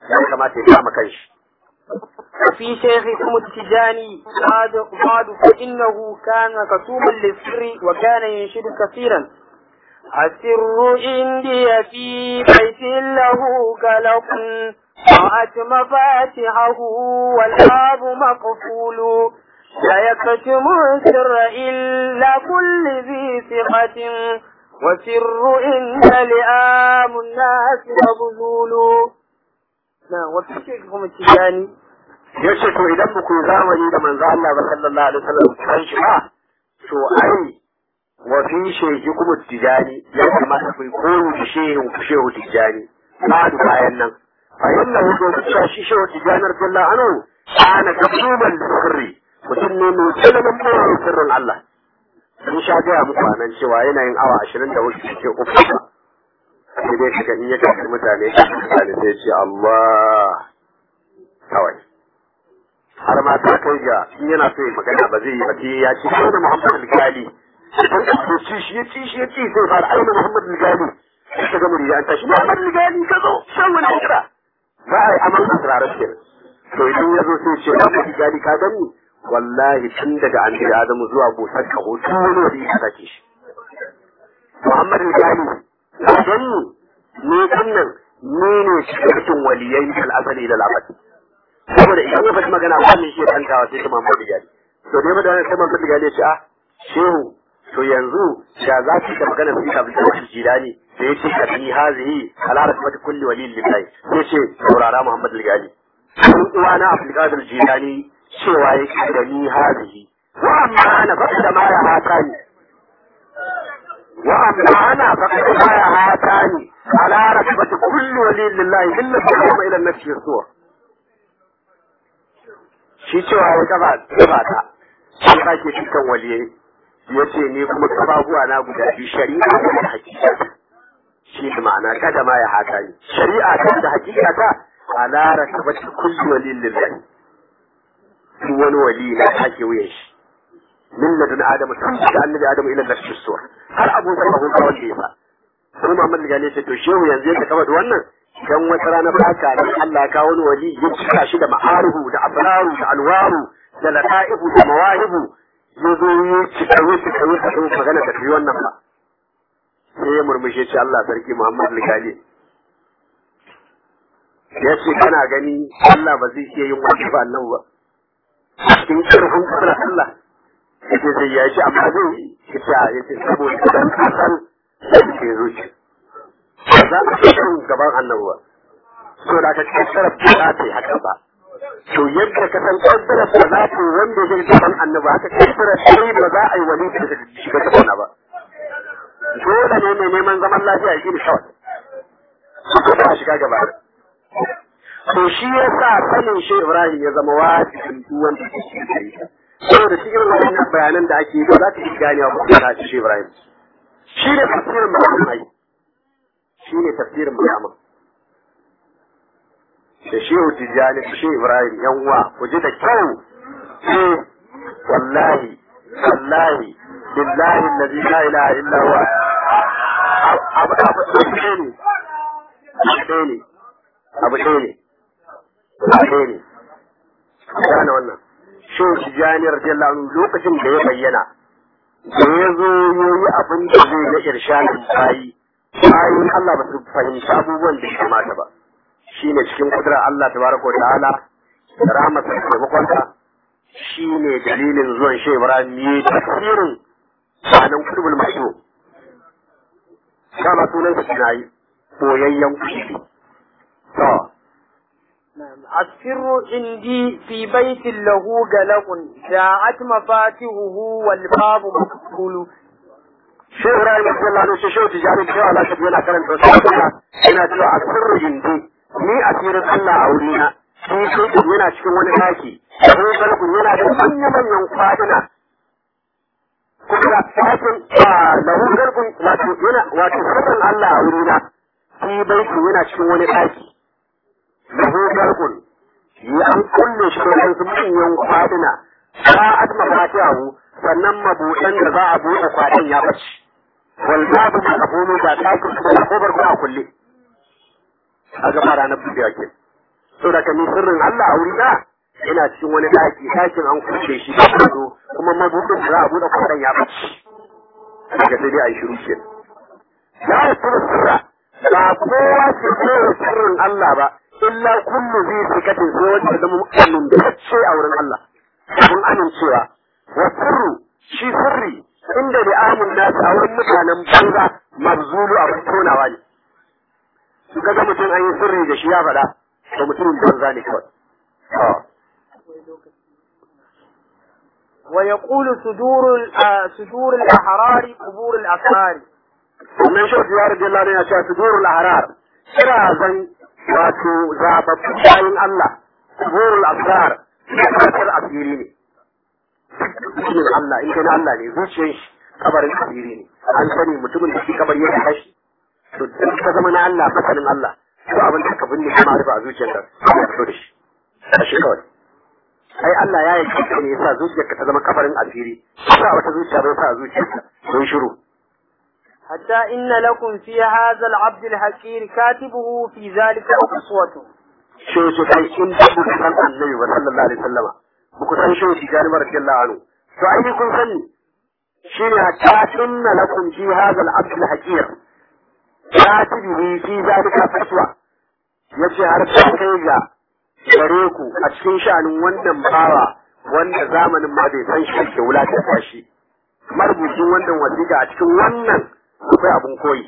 ya kamata ya kama kanshi وفي شيخكم التجاني بعد بعد فإنه كان كتوما للسر وكان ينشد كثيرا السر عندي في بيت له قلق وأت مفاتحه والباب مقفول لا يكتم السر إلا كل ذي ثقة وسر عند لئام الناس مبذول نعم وفي شيخكم التجاني ya ce to idan ba ku yi zamani da manzo Allah ba sallallahu alaihi wasallam kan shi ba to ai wa fi shehi kuma tijani ya kamata ku yi koyi da shehin ku shehu tijani ba da bayan nan fa inna hu do cewa shi shehu tijani radiyallahu anhu ana kasuban sirri mutum ne mai tsananin boye sirrin Allah sun sha gaya muku a nan cewa yana yin awa ashirin da wasu ke uku ba sai dai kaga in ya tafi mutane mutane sai ce Allah kawai har ma ta kai ga in yana so ya magana ba zai yi ba sai ya ci sai da Muhammad al-Gali idan ka so ci shi ya ci shi ya ci sai fara aina Muhammad al-Gali sai ka ga muri ya tashi Muhammad al-Gali ka zo shan wani kira za a yi amal asrarar ke to idan ya zo sai ce Muhammad al-Gali ka gani wallahi tun daga an da Adamu zuwa busar ka hoto wani wani ya sake shi Muhammad al-Gali ka gani ne kannan ne ne cikin waliyai al-asali da labari saboda idan ya faɗi magana ba mai shi ya tantawa sai ta Muhammad Gali to dai da sai Muhammad Gali ya ce ah shehu to yanzu da za ki da magana sai ka bi da jilani sai ya ce ka bi hazihi ala rasmati kulli wali lillahi sai ce saurara Muhammad Gali dan uwa na Abdul Qadir Jilani cewa yake da ni hazihi wa amma ana fa da ma ya hatani wa amma ana fa da ma ya hatani ala rasmati kulli wali lillahi illa bi ila nafsi suwa shi cewa ya gaba gaba ta shi sake cikin waliyai ya ce ni kuma kafafuwa na guda biyu shari'a ta da hakika shi da ma'ana kada ma ya haka ni shari'a ta da hakika ta ala rakabati kulli waliyin lillahi duk wani wali na take wuyan shi min ladun adamu tun da annabi adamu ila nafsi suwa har abu zai abu kawai da yasa sai Muhammad Gali ce to shehu yanzu yadda kama da wannan dan wata rana baka ne Allah ya kawo wani wali ya cika shi da ma'aruhu da abraru da alwaru da lata'ifu da mawahibu ya zo ya cika ya cika ya cika magana da fi wannan ba sai ya murmushe ce Allah sarki Muhammad Gali ya ce kana gani Allah ba zai iya yin wani ba annabi ba cikin karfin kudura Allah ya ce sai ya ce amma zai yi ya ce saboda dan kasan da ke zuciya ba za a fi kan gaban annabi ba so da ka kaddara ba za ta yi haka ba to yadda ka san kaddara ba za ta yi wanda zai gaban annabi haka kaddara sai ba za a yi wani da ta shiga gaban ba dole ne mai neman zaman lafiya ya gini kawai su ba shiga gaba to shi ya sa sanin shi Ibrahim ya zama wajibin duk wanda ke shi da ita saboda cikin wannan bayanan da ake yi ba za ka yi ganewa ba ta shi Ibrahim shi ne tafsirin muhammad shi ne tafsirin muhammad da shehu tijjani da shehu ibrahim yan uwa ku ji da kyau eh wallahi wallahi billahi allazi la ilaha illa huwa abu abu ɗaya ne abu ɗaya ne abu ɗaya ne abu ɗaya ne gane wannan shehu tijjani radiyallahu anhu lokacin da ya bayyana da ya zo yoyi abin da zai na irshalin bayi bayan Allah ba su fahimci abubuwan da ya kamata ba shi ne cikin kudurar Allah tabaraka wa ta'ala da rahmatar da taimakonsa shi ne dalilin zuwan shi Ibrahim yi tafsirin sanan kudubul masu kama sunan sa na yi boyayyen kuɗi to السر عندي في بيت له قلق جاءت مفاتيحه والباب مقفول Shehu Ibrahim Abdullahi Nushi Shehu Tijjani Shehu Allah Shafi yana karanta wasu abubuwa yana cewa a sirri hindi ni a cikin Allah a wurina shi shekun yana cikin wani daki ko galgun yana da manya-manyan kwaduna kuma da ɗakin lahu galgun wato yana wato sirrin Allah a wurina shi baitin yana cikin wani daki lahu galgun ya an kulle shi da wasu manyan kwaduna sa'ad mafatihahu sannan mabuɗan da za a buɗe kwaɗin ya bace wal babu ma kafunu ga ɗakin da kofar kuma a kulle a gaba ranar buɗewa ke saboda ka ni sirrin Allah a wurina ina cikin wani daki dakin an kulle shi da kudo kuma mabudin da za a bude kwadan ya bace daga sai dai a yi shiru ke la yasuru sirra ba kowa ke kowa sirrin Allah ba illa kullu zai sikatin sai wanda da mu'minin da ce a wurin Allah mun amincewa wa sirru shi sirri inda da amun nasu a wurin mutanen banza mabzulu abin tonawa ne su ga mutum an yi sirri da shi ya faɗa da mutumin banza ne kawai ويقول صدور ال- صدور الأحرار قبور الأسرار sannan shi ya rage Allah ne ya ce sudurul ahrar kira zan wato zababbu bayin Allah sudurul asrar kasar asiri ne cikin Allah in kana Allah ne zuciyar shi kabarin asiri ne an sani mutumin da shi kabari ya kashi to duk ka zama na Allah masanin Allah to abin da ka binne kuma rufa a zuciyarka ka fito da shi kashi kawai ai Allah ya yi kanka ne yasa zuciyarka ta zama kabarin asiri sa wata zuciya bai sa a zuciyarka don shiru حتى إن لكم في هذا العبد الحقير كاتبه في ذلك أسوة shi su kai in da ku san annabi wa sallallahu alaihi wasallama ba ku san shi shi gani mara radiyallahu anhu to ai kun sani shine hatta inna lakum fi hadha al-abd al-haqir katibihi fi zalika fatwa yace har ta kai ga gare ku a cikin sha'anin wannan bawa wanda zamanin ma bai san shi ke wulata shi marubucin wannan wasiƙa a cikin wannan akwai abun koyi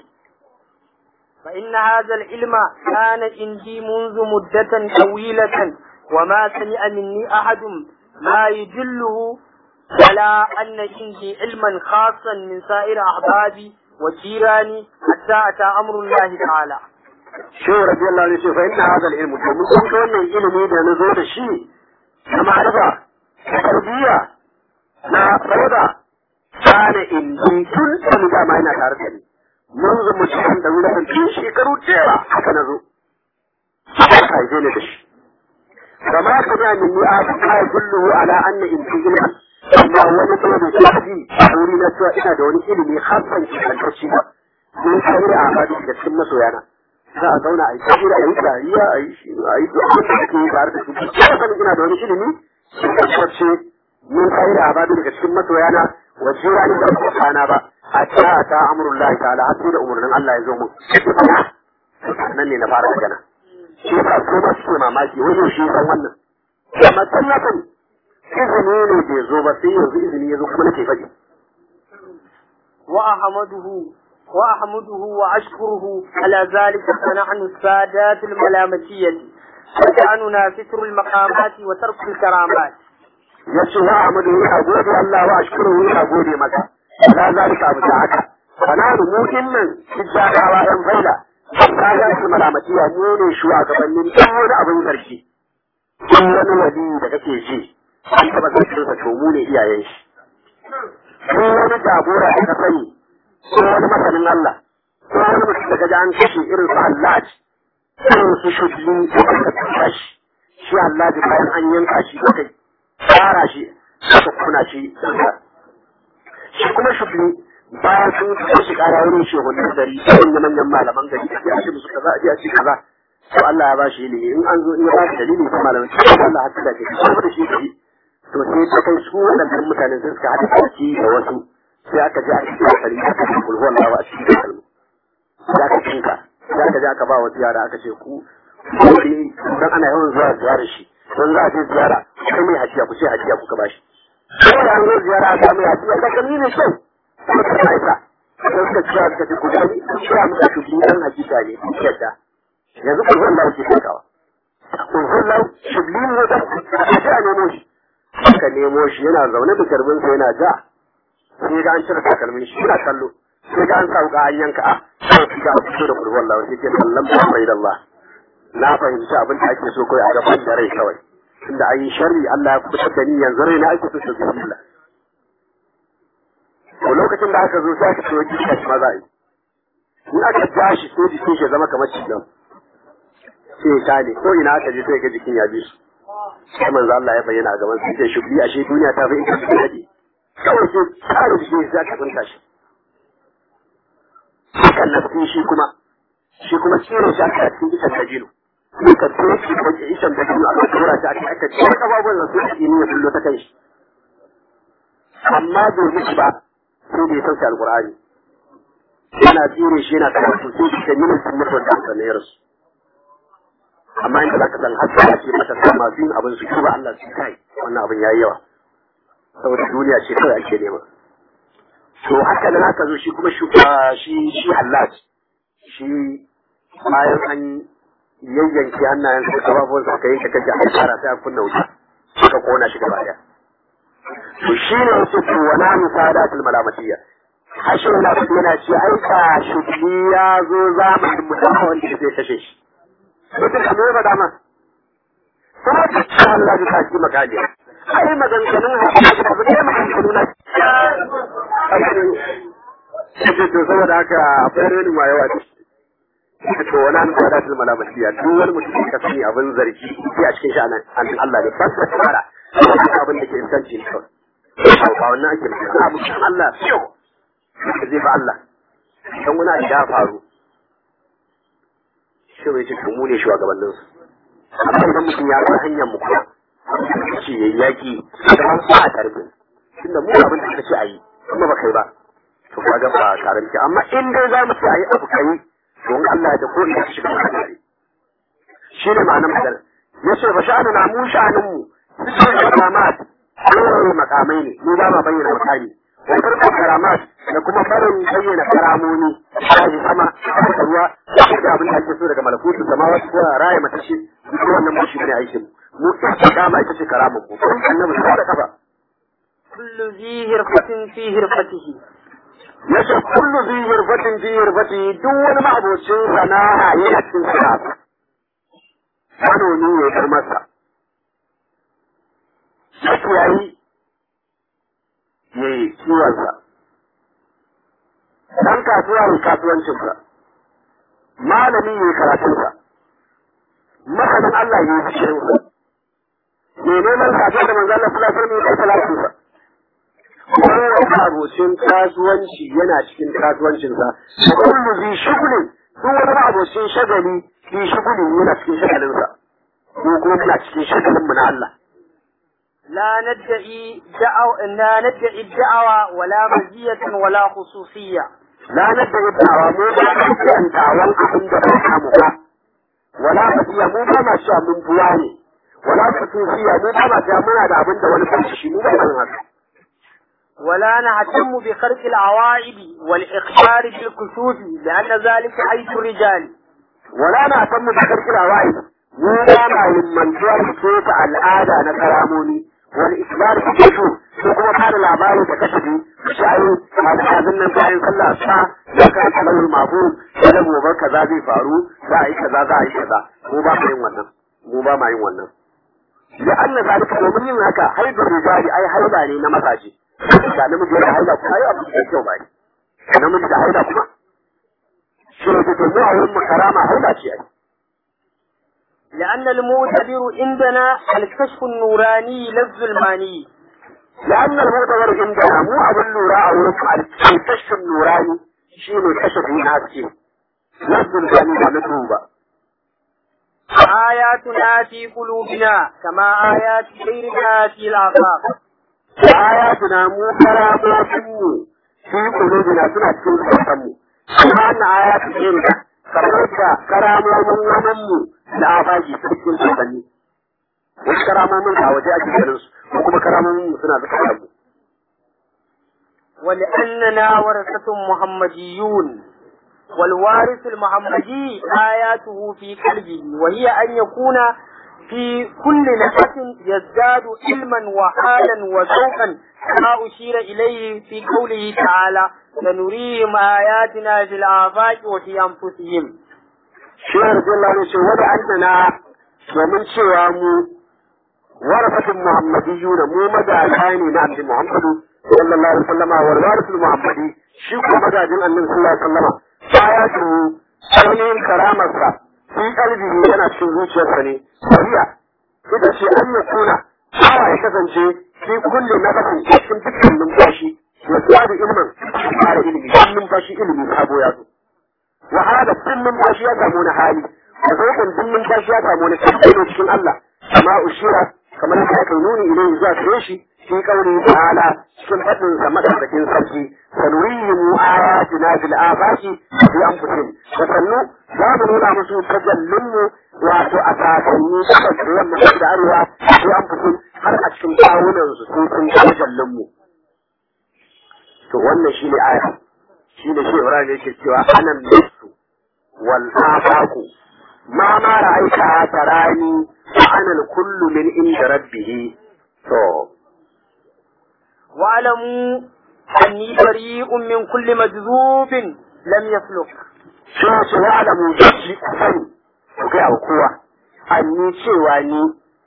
فإن هذا العلم كان عندي منذ مدة طويلة وما سمع مني أحد ما يدله على أن عندي علما خاصا من سائر أحبابي وجيراني حتى أتى أمر الله تعالى shehu radiyallahu anhu ce fa inna hadha al-ilm domin kun ga wannan ilimi da na zo da shi na ma'arifa na tarbiyya na rauda kana indi tun da dama yana tare da ni mun zo mutum da wuri tun shekaru cewa haka na zo haka haife ne da shi kama ka ga min ni a ka kullu ala anna indi ilma amma wani kuma da tafi a wuri na cewa ina da wani ilimi hasan ki kantacci ba mun kai a abadi da cikin masoyana za a zauna a yi tafiya a yi dariya a yi shi a yi duk abin da ake yi tare da su ko sani ina da wani ilimi sun tabbace mun kai da abadu daga cikin masoyana wa jira ni da kana ba a ta ta amrullahi ta'ala har sai da umarnin Allah ya zo mu nan ne na fara magana shi yasa ko ba su mamaki wani shi san wannan amma tallafin izini ne bai zo ba sai yanzu izini ya zo kuma nake faɗi وأحمده وأحمده وأشكره على ذلك فنحن السادات الملامتية وشأننا ستر المقامات وترك الكرامات ya ce wa Ahmadu ina gode Allah wa ashkuru ina gode maka la zalika abu da haka kana da mu dinnan tijjarawa yan faida kaga su malamatiya mu ne shugabannin duk wani abin sarki duk wani wali da kake ji an taba sarkin sa to mu ne iyayen shi duk wani jagora da ka sani ko wani masanin Allah ko wani mutum da kaji an kashe irin su Allah irin su shudin da aka kashe shi shi Allah bayan an yanka shi da kai tsara shi suka kuna shi shi kuma shugli bayan sun kai shi kara wurin shugabannin gari manyan manyan malaman gari da ya ce musu kaza a ce kaza to Allah ya ba shi ilimi in an zo in ya ba shi dalili ta malaman shi Allah hatta da ke kuma da shi gari to sai ta kai su waɗannan mutanen sun suka haɗa baki da wasu sai aka je aka cikin kari aka ce kulhuwan lawa a cikin kalmu sai aka cinka sai aka je aka ba wasu yara aka ce ku dan ana yawan zuwa ziyarar shi don za a je ziyara kai mai hajiya ku ce hajiya kuka ba shi sai da an zo ziyara a samu hajiya ka kalli ne kyau kuma ka na isa sai suka cewa suka ce ku gani ku cewa muka ku bi dan hakika ne ku yadda yanzu ku zan lawo ke kawa ku zan lawo shibli ne da a ce a nemo shi aka nemo shi yana zaune da karbin sa yana ja sai ga an cire takalmin shi yana kallo sai ga an sa wuka an yanka a sai ga an fito da kurwan lawo sai ke kallon bai da Allah na fahimci abin da ake so kai a gaban da rai kawai tunda an yi sharri Allah ya kubutar da ni yanzu rai na ake so su bismillah to lokacin da aka zo sai aka so jikin shi maza yi in aka ja shi sai jikin shi ya zama kamar cikin sai ya kale ko ina aka je sai ga jikin ya bi su sai manzo Allah ya bayyana a gaban su sai shugli ashe duniya ta fi in ka dade kawai sai tsara jikin sai aka tsinta shi hakan na shi kuma shi kuma tsere shi aka cikin jikin dajilu suka toshi ko ishan da biyu aka tura shi aka aka ce kafafuwan da su ake ne ya bullo ta kai shi amma bai mutu ba sai da ya sauke alqur'ani yana tsire shi yana karatu sai shi kan yi mutum mutuwar da aka nayar su amma inda zaka san har sai ake mata sa masu yin abin su ki ba Allah su kai wannan abin yayi yawa saboda duniya ce kawai ake nema to haka nan aka zo shi kuma shi shi Allah shi bayan an yayyanke hannayen su kafafuwan su aka yanke kaji aka fara sai a kunna wuta suka kona shi gaba daya to shi ne wasu to wala musadatul malamatiyya hashin na yana ce ai ka shugli ya zo zamanin mutum wanda zai kashe shi mutum da mai faɗa ma kuma ta ce Allah ya sa shi makaliya ai maganganun hakika da ne maganganu na Ake to saboda haka akwai rani ma yawa to wani an fada fil malamatiya duk wani mutum ka sani abin zargi sai a cikin sha'anin an Allah ne ba su fara abin da ke inganci ne kawai ba wannan ake magana abu kan Allah fiyo da zai ba Allah dan wani abu ya faru shi ne cikin mu ne shugabannin su amma idan mutum ya ga hanyar mu kuma ce yayi yaki da an sa a tarbi tunda mu abin da kace ayi kuma ba kai ba to kaga ba karanci amma in dai za mu ce ayi abu kai don Allah ya ko ina shi kan hadari shi ne ma'anar magana yace ba sha'anu na mu sha'anin mu su ne karamat Allah makamai ne mu ba ma bayyana makami wa farko karamat da kuma barin bayyana karamoni shi sama da ruwa da abin da ake so daga malakutu samawa ko raya mata shi duk wannan mu shi ne aikin mu mu ta kama ita ce karamun mu annabi sai da kafa kullu zi hirfatin fi hirfatihi yace kullu zi hirfatin fi hirfati duk wani ma'abocin sana'a yi a cikin sana'a manomi ne kar masa yake yayi yayi kiwonsa dan kasuwa ne kasuwancinsa malami ne karatunsa masanin Allah ne fishirinsa ne neman kasuwa da manzo Allah sallallahu alaihi wasallam ya salatinsa kowane abocin kasuwanci yana cikin kasuwancinsa da kullu zai shugulin duk wani abocin shagali fi shugulin yana cikin shagalinsa ko kuma muna cikin shagalin mu na Allah لا ندعي دعو لا ندعي الدعوة ولا مزية ولا خصوصية لا ندعي الدعوة مو ba an da'awan abin da ba samu ba wala fasiya mu ba ma sha mun buwa ne wala fasiya mu ba ma sha muna da abin da wani ba shi mu ba san haka ولا نهتم بخرق العوائد والإخبار بالكسوف لأن ذلك حيث الرجال wala na san mu da karkira wa'i mu ba ma himmantuwa da keta al'ada na karamoni wani isbar da kashu ko kuma fara labari da kashafi shayi masu abin nan bayan sallah sa da ka kalawul mafu da gobe kaza zai faru za a yi kaza za a yi kaza mu ba ma yin wannan mu ba ma yin wannan da Allah zalika domin yin haka haidar rijali ai haida ne na mazaje da namiji yana haida kuma ai abu da kyau ba ne namiji da haida kuma shi ne da mu a wurin mu karama haida ce ai لأن المعتبر عندنا الكشف النوراني لا الظلماني لأن المعتبر عندنا مو أبو النوراء أو الكشف النوراني شيء كشف الناس شيء نفس الجانب مطلوبة آياتنا في قلوبنا كما آيات غيرنا في الآفاق آياتنا مو كراماتنا في قلوبنا سنة cikin zukatanmu kuma wannan ayat ɗin kamar da karamomin namanmu da abagi cikin zukatanni wasu karamomin a waje ake ganin su ko kuma karamomin mu suna zukatanmu ولأننا ورثة محمديون والوارث المحمدي آياته في قلبه وهي أن يكون في كل نفس يزداد علما وحالا وذوقا كما أشير إليه في قوله تعالى سنريهم آياتنا في الآفاق وفي أنفسهم shi ne rajin lalai ce wani annana domin cewa mu warafatun muhammadiyyu da mu magana ne na annabi muhammadu sallallahu alaihi wasallama wal warasul muhammadi shi ko magajin annabi sallallahu alaihi wasallama baya su ainihin karamarsa fi kalbihi yana cikin zuciyarsa ne sahiya ita ce an ya kuna awa ya kasance fi kulle na kafin cikin dukkan numfashi ya tsada ilimin fara ilimi cikin numfashi ilimi sabo ya zo wa hada tun numfashi ya samu na hali da zokan duk numfashi ya samu wani karfi ne cikin Allah amma ushira kamar yadda aka nuni ilai zuwa gare shi في قوله تعالى سمعة سمعة بكين سبكي سنريهم آياتنا في الآفاق في أنفسهم وسنو لا نولا مسو تجلم واتو أساسيني تجلم مسجد أروا في أنفسهم har a cikin kawunan su sun sun tajallin mu to wannan shine aya shine shi Ibrahim yake cewa anan nasu wal afaqu ma ma ra'aita tarani wa ana al kullu min inda rabbih to واعلموا أني بريء من كل مجذوب لم يسلك suna ce wa alamu shi sani ku gaya wa kowa an yi cewa ni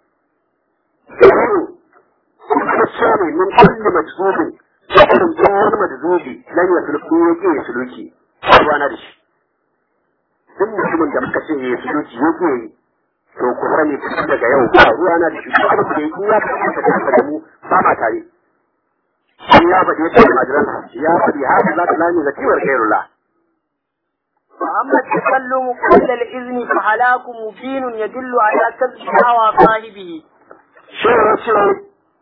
yaro kuma ce ne min kulli majzubin da irin tun wani majzubi lan ya sulku ya ke ya suluki ba na da shi duk mutumin da muka ce ya suluki ya ke yi to ku sani tun daga yau ba ruwa na da shi ko abin da ya yi ya fi kasa da mu ba ma tare shi ya faɗi yadda da majiransa ya faɗi haka za ta lami da kiwar gairullah وأما التكلم قبل الإذن فهلاك مبين يدل على كذب هوى صاحبه shirin shirin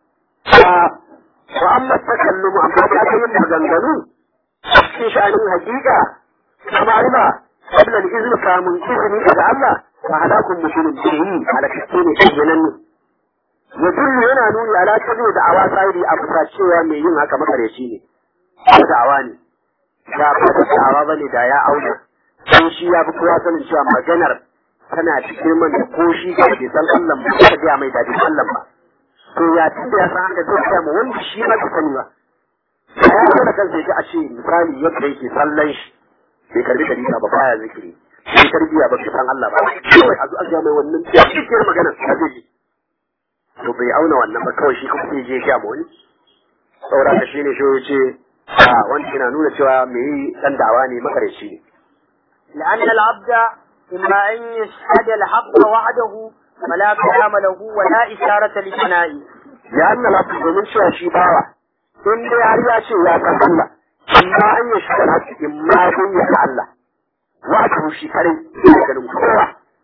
wa amma takallumu amma ta ta yin maganganu cikin sha'anin hakika kama riba qabla al-izn kamun izini daga Allah fa halakun mutumin bihi halakakke ne kenan ne ya dullu yana nuni ala kazo da awa sahibi a bisa cewa mai yin haka makareci ne ko da awa ne da ba da awa bane da ya auna sai shi ya fi kowa sanin cewa maganar tana cikin man da ko shi ga bai san Allah ba ta ga mai dadi Allah ba to ya tunda ya san haka zai ga mu wanda shi ma bai sani ba ya ga da kansa yake a ce misali yadda yake sallan shi bai karbi dalila ba baya zikiri bai tarbiya ba bai san Allah ba kawai a zuwa ga mai wannan cikin maganar ta zai ji to bai auna wannan ba kawai shi kuma sai je ya mu wani saboda ka shine shi yace a wanda yana nuna cewa me yi dan dawa ne makarici ne لأن العبد إما أن يشهد الحق وحده فلا كلام له ولا إشارة لثنائه ya anna lafi domin cewa shi bawa in dai har ya ce ya san Allah amma an yi shi kan haƙƙi in ma sun yi Allah wato shi kare ya ganin kowa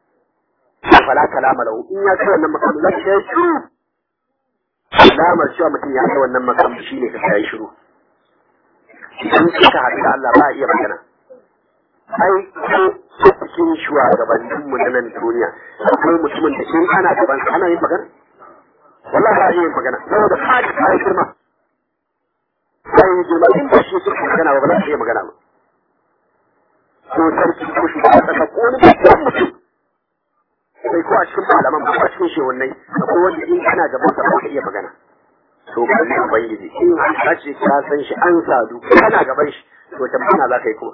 fala kalama lahu in ya kai wannan makamu zai ya shiru alamar cewa mutum ya kai wannan makamu shine ka kai shiru idan suka haɗu da Allah ba a iya magana ai ko a cikin shugabannin mu na nan duniya akwai mutumin da in ana gaban ana yin magana wallahi ba yin magana saboda kaji kai girma sai yi girma in ba shi suke magana ba ba za su iya magana ba ko sarki ko shi ba saka ko wani babban mutum sai ko a cikin malaman ba a cikin shehunai akwai wanda in kana gaban sa ba ka iya magana to ba ne ubangiji in an kace ka san shi an sadu kana gaban shi to tambana za ka yi kuma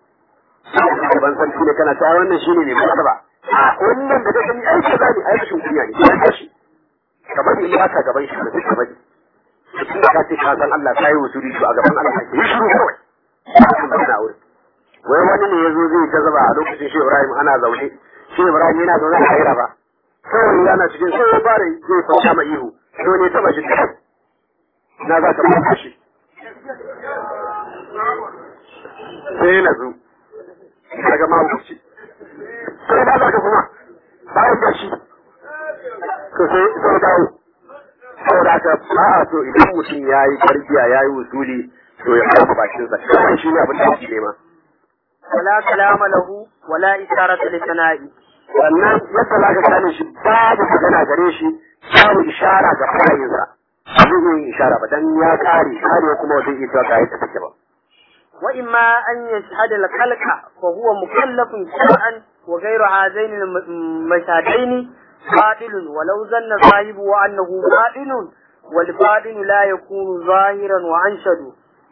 gaban sarki ne kana ta wannan shine ne ba ba a wannan da kake ai ka zani ai rashin kunya ne ka shi ka bari in ka gaban shi da ka bari tun da ka ce ka san Allah kai wusuri to a gaban Allah kai shiru kawai kana wurin wai wani ne yazo zai ta zaba a lokacin shi Ibrahim ana zaune shi Ibrahim yana zaune a haira ba kawai yana cikin sai ya fara zai fata ma ihu to ne taba shi na za ka fata shi sai na zo daga mabuci sai ba za ka kuma bayan da shi to sai sai dawo saboda ka ba a so idan mutum ya yi tarbiya ya yi usuli to ya kama bakin sa kawai shi ne abin da ake nema ولا كلام له ولا إشارة لثنائه sannan yadda za ka gane shi babu magana gare shi babu ishara ga fa'ayinsa ba zai yi ishara ba dan ya kare kare kuma wajen iya cewa ga yadda take ba وإما أن يشهد الخلق فهو مكلف شرعا وغير هذين المشهدين باطل ولو ظن صاحبه أنه باطل والباطل لا يكون ظاهرا وأنشد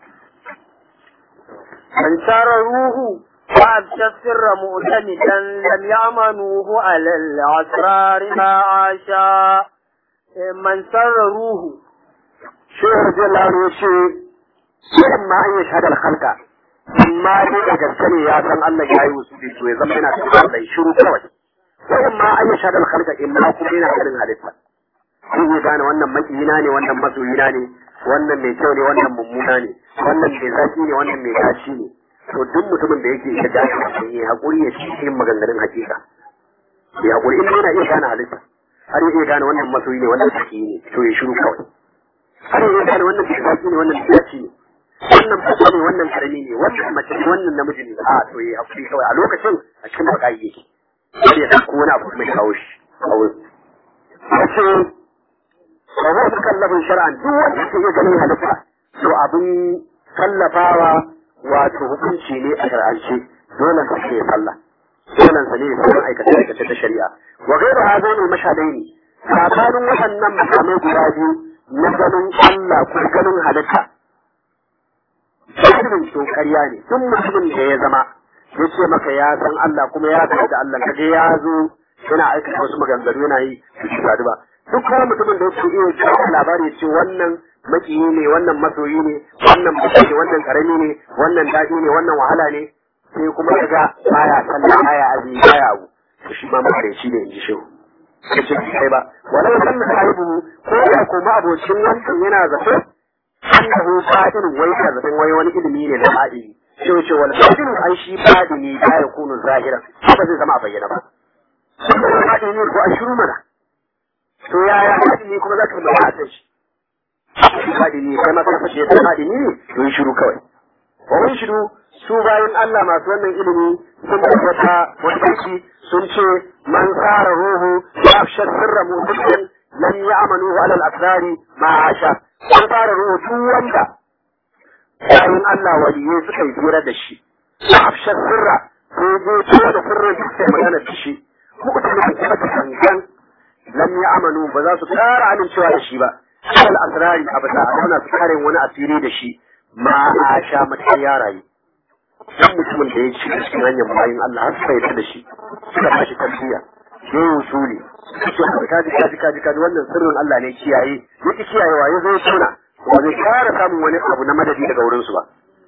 من شرروه وأبشى السر مؤتمدا لم يأمنوه على الأسرار ما عاشا من سرروه shehu radiyallahu anhu yace sai ma an yi shahadar halka amma dai da gaske ne ya san Allah ya yi wasu to ya zama yana cikin Allah shiru kawai sai ma an yi shahadar halka in ma kuma yana ganin halitta zai iya gane wannan makiyina ne wannan masoyina ne wannan mai kyau ne wannan mummuna ne wannan mai zaki ne wannan mai gashi ne to duk mutumin da yake shiga shi ya hakuri ya ci yin maganganun hakika ya hakuri in yana iya gane halitta har ya iya gane wannan masoyi ne wannan saki ne to ya shiru kawai har ya iya gane wannan bisaki ne wannan bisaki ne wannan fasa ne wannan karami ne wannan mace ne wannan namiji ne a to ya hakuri kawai a lokacin a cikin bakayi yake har ya dauko wani abu mai kawo shi a wurin wace ba za su kallafin shar'an duk wanda ke iya ganin halitta to abin tallafawa wato hukunci ne a shar'ance dole sa ke sallah dole sa ne sauran aikace aikace ta shari'a wa gairu hazo ne mashadai ne tsakanin waɗannan makamai guda biyu na ganin Allah ko ganin halitta Shirin to ƙarya ne duk mutumin da ya zama ya ce maka ya san Allah kuma ya san da Allah kaje ya zo yana aikata wasu maganganu yana yi su ba duk kuma mutumin da yake iya kawo labari ce wannan makiyi ne wannan masoyi ne wannan mutum ne wannan karami ne wannan daɗi ne wannan wahala ne sai kuma ya ga baya sallah baya azumi baya abu to shi ma makareci ne in ji shehu ya ce kai ba walau sanna sahibu ko da kuma abocin wancan yana zato annahu fadin wai ka zaton wai wani ilimi ne na fadini sai ya ce wal fadin ai shi fadini ba ya kunu zahira ba zai zama a bayyana ba fadini ne ko a shiru mana to yaya fadini kuma za ka yi magana a shi shi fadini kai ma ka fashe ta fadini ne to yi shiru kawai wa shiru su bayan Allah masu wannan ilimi sun tabbata wani sun ce man tsara ruhu ya fi sirra mutum lam ya'malu ala al-asrari ma asha sun fara ruhu duk wanda bayan Allah waliyai suka yi hira da shi ya fi sirra sai je tuwa da sirrin da suka magana da shi mutum da kuma ta gangan lam ya'malu ba za su ƙara amincewa da shi ba al asrari a bisa a zauna su kare wani asiri da shi ma a sha mata ya rayu dan mutumin da ya ci cikin hanyar bayan Allah har suka yi da shi suka bashi tarbiyya ya yi usuli suke kaji kaji kaji kaji wannan sirrin Allah ne kiyaye yake kiyayewa ya zo tuna ba zai kara samun wani abu na madadi daga wurin su ba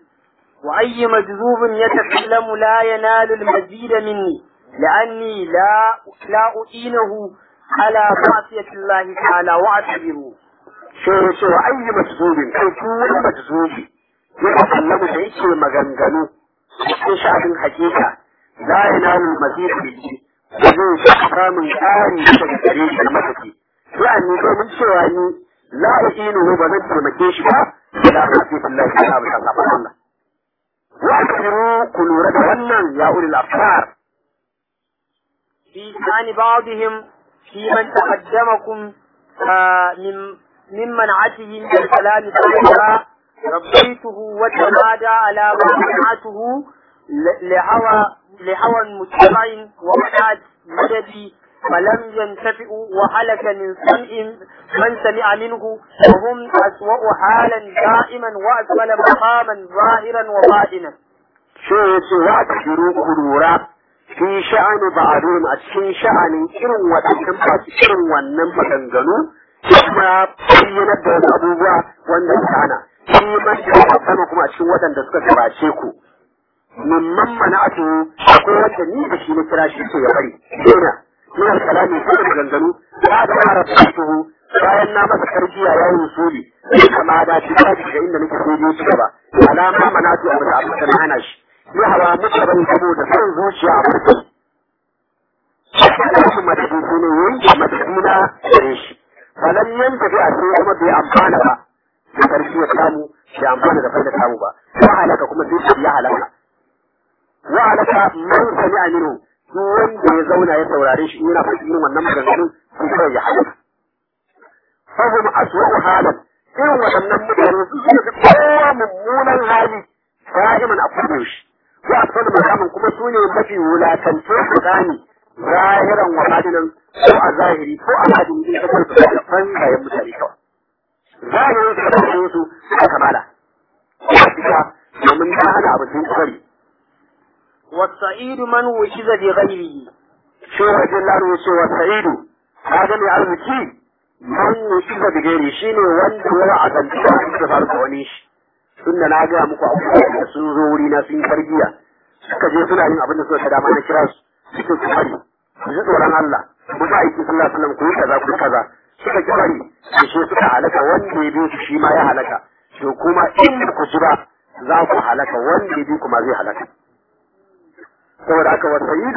وأي مجذوب يتكلم لا ينال المزيد مني لأني لا لا أعينه على معصية الله تعالى وأعتبره sai ya ce wa ayyi majzubin kai duk wani majzubi ya kallamu da yake maganganu cikin shafin hakika la yanalu mazid bihi ba zai shi samun ƙari daga gare shi na mataki ya'ani domin cewa ni la uinu ba zan taimake shi ba ila hasibillahi ta'ala bi sabon Allah wa akhiru ku lura da wannan ya ulil afkar في شأن بعضهم في من تقدمكم آه من من منعته من الكلام تعالى ربيته وتمادى على ما منعته لهوى لهوى متبع ومنعت مددي فلم ينتفئوا وهلك من سمع من سمع منه وهم أسوأ حالا دائما وأسفل مقاما ظاهرا وباطنا. شو يسوى تشيروا كرورا fi sha'ani ba'adun a cikin sha'anin irin waɗannan masu irin wannan maganganu kuma bayyanar da wasu abubuwa wanda suka hana shi man da sama kuma a cikin waɗanda suka gabace ku mimman mana'atu akwai wanda ni da shi na kira shi ke ya bari dena min al-kalami ko da maganganu ba da fara fatuhu bayan na masa tarbiya ya yi usuli kama da shi ba daga inda nake so ne ci gaba alama mana'atu a bisa abin da na hana shi ya hawa muka bari saboda son zuciya a farko. Wasu madadi su ne yanke madadi na gare shi. Falan yan tafi a sai kuma bai amfana ba. Da karfi ya samu bai amfana da faida samu ba. Wa halaka kuma sai ya halaka. Wa halaka man sami aminu duk wanda ya zauna ya saurare shi yana faɗi irin wannan maganganun sun kawai ya halaka. Fahim aswa'u halan irin waɗannan mutane su suka fi kowa mummunan hali da'iman a kudu shi. ya asali makamin kuma su ne mafi wulatance tsakani zahiran wa hadinan ko a zahiri ko a hadin din kasar su da fangayen mutane kawai zahirin su da kasar su suka kamala ya fita domin ta hana abu sun kwari والسعيد من وجد بغيره shi wajen laro ya ce wa sa'idu ka ga mai arziki man wuciza da gairi shi ne wanda ya wa'azantu da faru da wani shi tunda na gaya muku abubuwa da sun zo wuri na sun yi tarbiyya suka je suna yin abin da suka dama na kira su suke su bari su ji tsoron Allah ku ba aiki sallallahu alaihi wasallam ku yi kaza ku yi kaza suka ki bari su she suka halaka wanda ya bi su shi ma ya halaka to kuma in ku ji ba za ku halaka wanda ya bi kuma zai halaka saboda haka wa sayyidu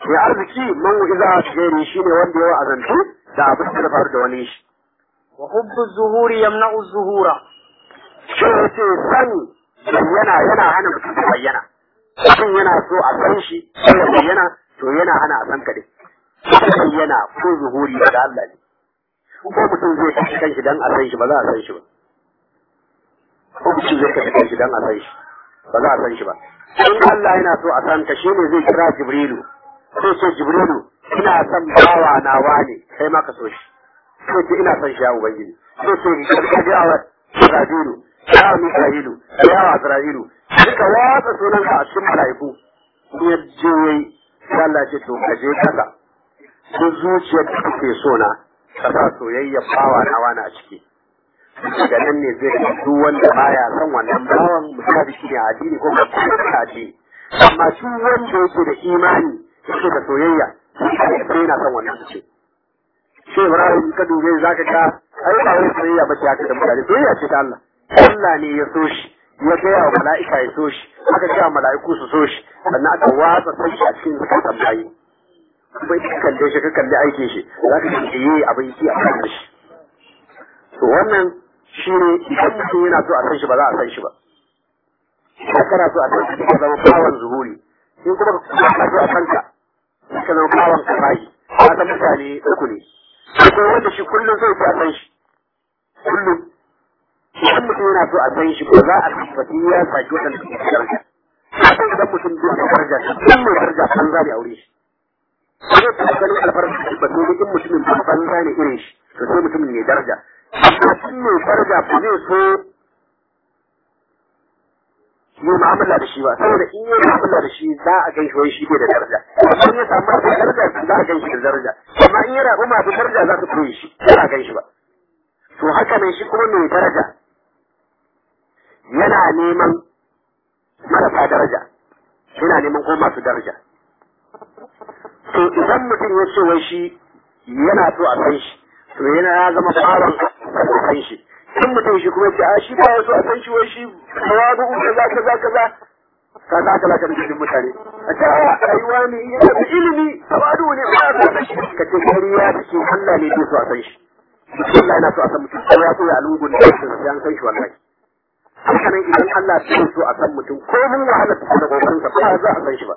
mai arziki man iza gairi shine wanda ya wa'azantu da abin da ya faru da wani shi وحب الظهور يمنع الظهور shi ya ce san bayyana yana hana mutum ya bayyana mutum yana so a san shi sai ya bayyana to yana hana a san ka dai bayyana ko zuhuri daga Allah ne ko mutum zai kashe kanshi dan a san shi ba za a san shi ba ko mutum zai kashe kanshi dan a san shi ba za a san shi ba in Allah yana so a san ka shine zai kira Jibrilu sai ce Jibrilu ina son bawa na wane kai ma ka so shi sai ce ina son shi ya ubangiji sai ce ka ga wa Isra'ilu ya Mika'ilu ya Azra'ilu duka watsa sunan ka a cikin mala'iku in ya je yayi sai Allah ce to ka je kasa duk zuciyar da kake so na ka sa soyayya bawa na wani a ciki daga nan ne zai ga duk wanda baya son wannan bawan musabiki ne a addini ko ba a addini amma shi wanda yake da imani yake da soyayya sai yana son wannan ce shi Ibrahim ka dube zaka ga ai ba wai soyayya ba ce haka da mutane soyayya ce ta Allah Allah ne ya so shi ya gaya wa mala'ika ya so shi aka gaya mala'iku su so shi sannan aka watsa sai shi a cikin zakatan bayi kuma ka kalle shi ka kalle aikin shi za ka ce yi abin ki a kan shi to wannan shi ne idan mutum yana so a san shi ba za a san shi ba idan kana so a san shi ka zama bawan zuhuri in kuma ka so a san ka ka zama bawan kafayi ka san mutane uku ne akwai wanda shi kullum zai fi a san shi kullum idan mutum yana so a san shi ba za a tabbati ya saki waɗanda suke da daraja idan mutum duk da daraja shi mai daraja an zane aure shi zai taɓa ganin alfarma shi ba sai in mutumin ba banza ne irin shi to sai mutumin mai daraja amma shi mai daraja ba zai so yi mu'amala da shi ba saboda in yi mu'amala da shi za a gan shi wai shi bai da daraja amma in ya samu masu daraja za a gan shi da daraja amma in ya rabu masu daraja za su koyi shi ba a gan shi ba to haka ne shi kuma mai daraja yana neman marasa daraja yana neman ko masu daraja to idan mutum ya ce wai shi yana so a san shi to yana ya zama bawan a san shi in mutum shi kuma ce a shi ba so a san shi wai shi tawadu kaza kaza kaza ka za ka laka cikin mutane a ce a rayuwa ne yana da ilimi tawadu ne ba a san shi ka ce kariya take Allah ne ke so a san shi Allah yana so a san mutum ko ya so ya alungun da shi sai an san shi wallahi haka nan idan Allah ya so a san mutum ko mun wahala ta da kokarin sa ba za a san shi ba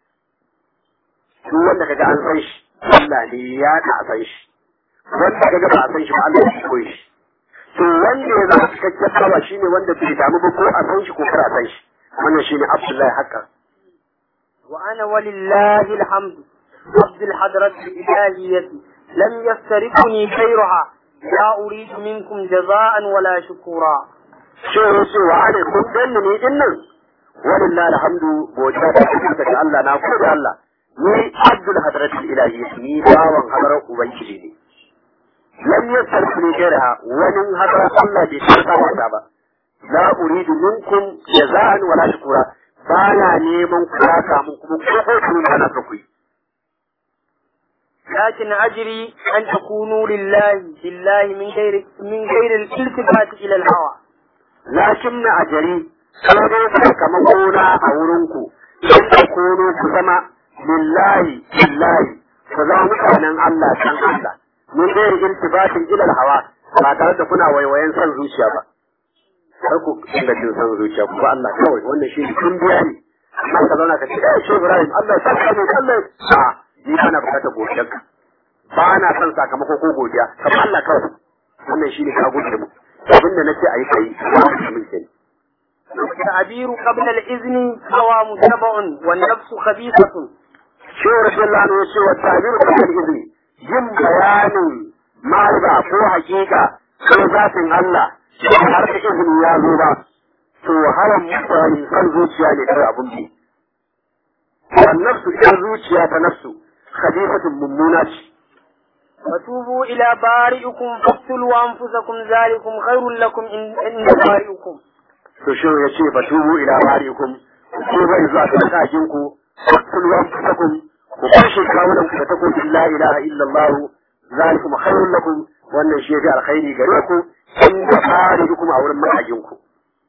duk wanda kaga an san shi Allah ne ya da a san shi wanda kaga ba a san shi ba Allah ya koyi shi to wanda ya zama cikakken bawa shine wanda bai damu ba ko a san shi ko kar a san shi wannan shine Abdullahi Hakka وأنا ولله الحمد عبد الحضرة الإلهية لم يفترقني غيرها لا أريد منكم جزاء ولا شكورا sai ya ce wa ana kun ganni ne din nan walillahi alhamdu godiya ta tabbata ga Allah na gode Allah ni abdul hadratul ilahi ni bawan hadarar ubangiji ne lam yasarfu ni gairaha wani hadarar Allah bai tsaka wata ba la uridu minkum jaza'an wala shukura ba na neman ku ya samu kuma ko ko kun ana so ku yi لكن أجري أن تكونوا لله بالله من غير من غير الالتفات إلى الهوى lakin na ajari sai dai sakamako na a wurinku in ku kono ku zama lillahi lillahi ku zama mutanen Allah san Allah mun dai iltibatin ilal hawa ba tare da kuna waiwayen san zuciya ba kar ku dinga jin san zuciya ku ba Allah kawai wannan shi kun biya ne amma ka zauna ka ce eh shi Ibrahim Allah ya saka mu Allah a ni ana bukatar godiyarka ba na son sakamako ko godiya kamar Allah kawai wannan shi ne ka gode mu abin da nace ayi kai min kenan التعبير قبل الإذن هوى متبع والنفس خبيثة shi rasulullah ne yace wa ta'bir kan izini yin bayanin ma'rifa ko hakika ko zatin Allah har da izini ya zo ba to hawan mutane kan zuciya ne kai abun bi wan nafsu ita zuciya ta nafsu khabifatun mummuna ce وتوبوا إلى بارئكم فاقتلوا أنفسكم ذلكم خير لكم إن- عند بارئكم to shi ya ce ba tubu ila barikum ko bai zuwa ga sakin ku kullu anfusakum ku kashe kawunan ku da takobin la ilaha illallah zalikum khairul lakum wannan shi ya alkhairi gare ku in da barikum a wurin mahajin ku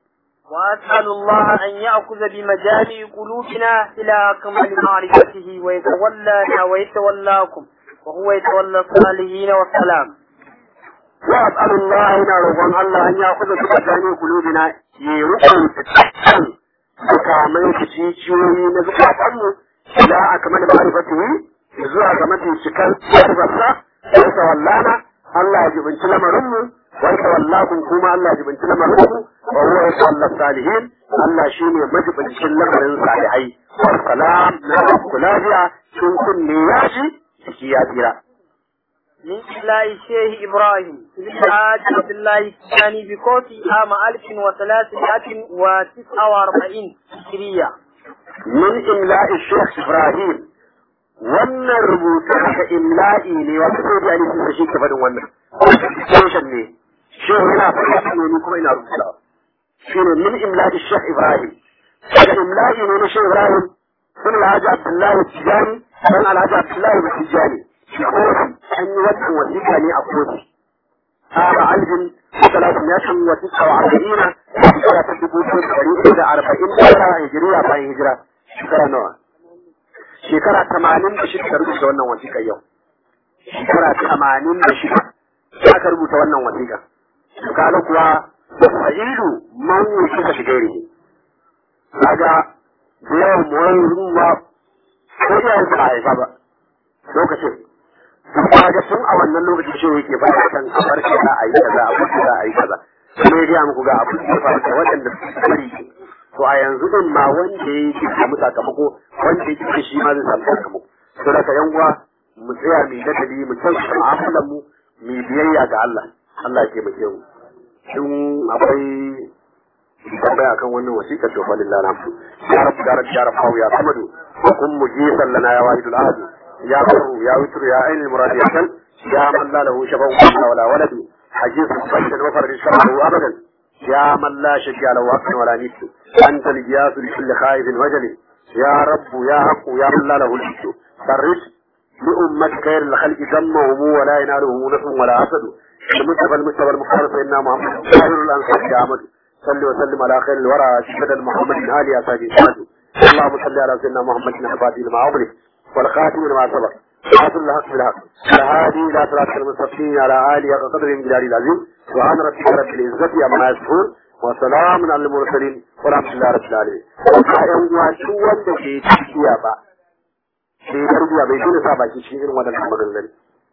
وأسأل الله أن يأخذ بمجامع قلوبنا إلى أكمل معرفته ويتولانا ويتولاكم وهو يتولى الصالحين والسلام وأسأل الله إن رضوان الله أن يأخذ بمجامع قلوبنا يرقم تتحسن makamai da jijiyoyi na zukatanmu ila akmal ma'rifatihi zuwa ga mafi cikar yarbarsa ya tawallana Allah ya jibinci lamarinmu wa tawallakum kuma Allah ya jibinci lamarinku wa huwa yatawalla salihin Allah shine majibincin lamarin salihai wa salam na ku lafiya sun kunne ya shi ciki ya tsira من إله الشيخ إبراهيم في الحاج عبد الله الثاني بكوفي عام 1349 هجرية min imla'i Sheikh Ibrahim wannan rubutu haka imla'i ne wata sai da alisin da shi ke faɗin wannan station ne shi yana faɗa ne ni kuma ina rubutawa shi ne min imla'i Sheikh Ibrahim daga imla'i ne na Sheikh Ibrahim sun Alhaji Abdullahi Tijani sun Alhaji Abdullahi Tijani shi kofi an yi wannan wasiƙa ne a kofi قال علم ثلاثمائة وتسعة وأربعين شكرا تدبوت فريق أربعين شكرا هجرية باي هجرة شكرا نوع شكرا ثمانين بشكرا تربوت وانا وثيقة يوم شكرا ثمانين بشكرا aka rubuta wannan wasiƙa kaga kuwa fa'ilu man wuce shi gairi kaga da yawan muwan ruwa ko iya ba a haifa ba lokacin kaga tun a wannan lokacin shi yake ba da kan a farke za a yi kaza a farke za a yi kaza kuma ya gaya muku ga abin da ya faru da waɗanda suka bari to a yanzu din ma wanda ya yi samu sakamako wanda ya kike shi ma zai samu sakamako to daga yan uwa mu tsaya mu dadali mu canza mu'amalar mu mu biyayya ga Allah Allah ya taimake mu in akwai tambaya kan wannan wasiƙa to fa lillahi alhamdu ya rabbu ya rabbu ya rabbu ya samadu kun mujisan lana ya wahidul ahad يا بر يا وتر يا عين المراد يا سل يا من لا له شفاء ولا ولد حجيز فجر وفرج شره ابدا يا من لا شجع له حق ولا نيت انت الجياس لكل خائف وجل يا رب يا حق يا من لا له الجد فرج لأمة خير الخلق دمهم ولا يناله نفع ولا حسد المصطفى المصطفى المختار سيدنا محمد خير الانصار يا احمد صل وسلم على خير الورى سيدنا محمد آل يا ساجد اللهم صل على سيدنا محمد الفاتح لما أغلق والخاتم لما سبق حاصل الحق بالحق الهادي الى صراط المستقيم على اله وقدر من جلال العظيم سبحان ربك رب العزه عما يصفون وسلام على المرسلين والحمد لله رب العالمين ayan uwa duk wanda ke tafiya ba bai tarbiya bai dole sa baki cikin irin wadannan maganganun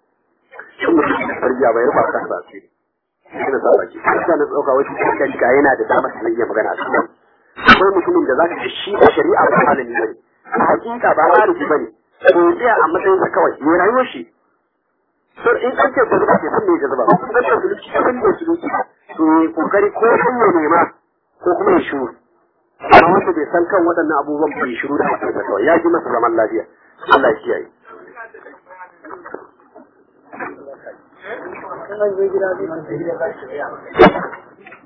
shin mutum da tarbiya bai rufa kansa a cikin shi sa baki kansa na tsoka wasu kankan ka yana da damar da iya magana a cikin akwai mutumin da za ka ci shi a shari'a ba malami bane a hakika ba malami bane to tsaya a matsayin sa kawai ya rayuwar shi so in an ce zuba ke san me ya zuba ko kuma da suluki san me suluki to ya kokari ko sun ya nema ko kuma ya shiru amma wanda bai san kan waɗannan abubuwan bai shiru da hakan kawai ya ji masa zaman lafiya Allah ya kiyaye Ina je gida zai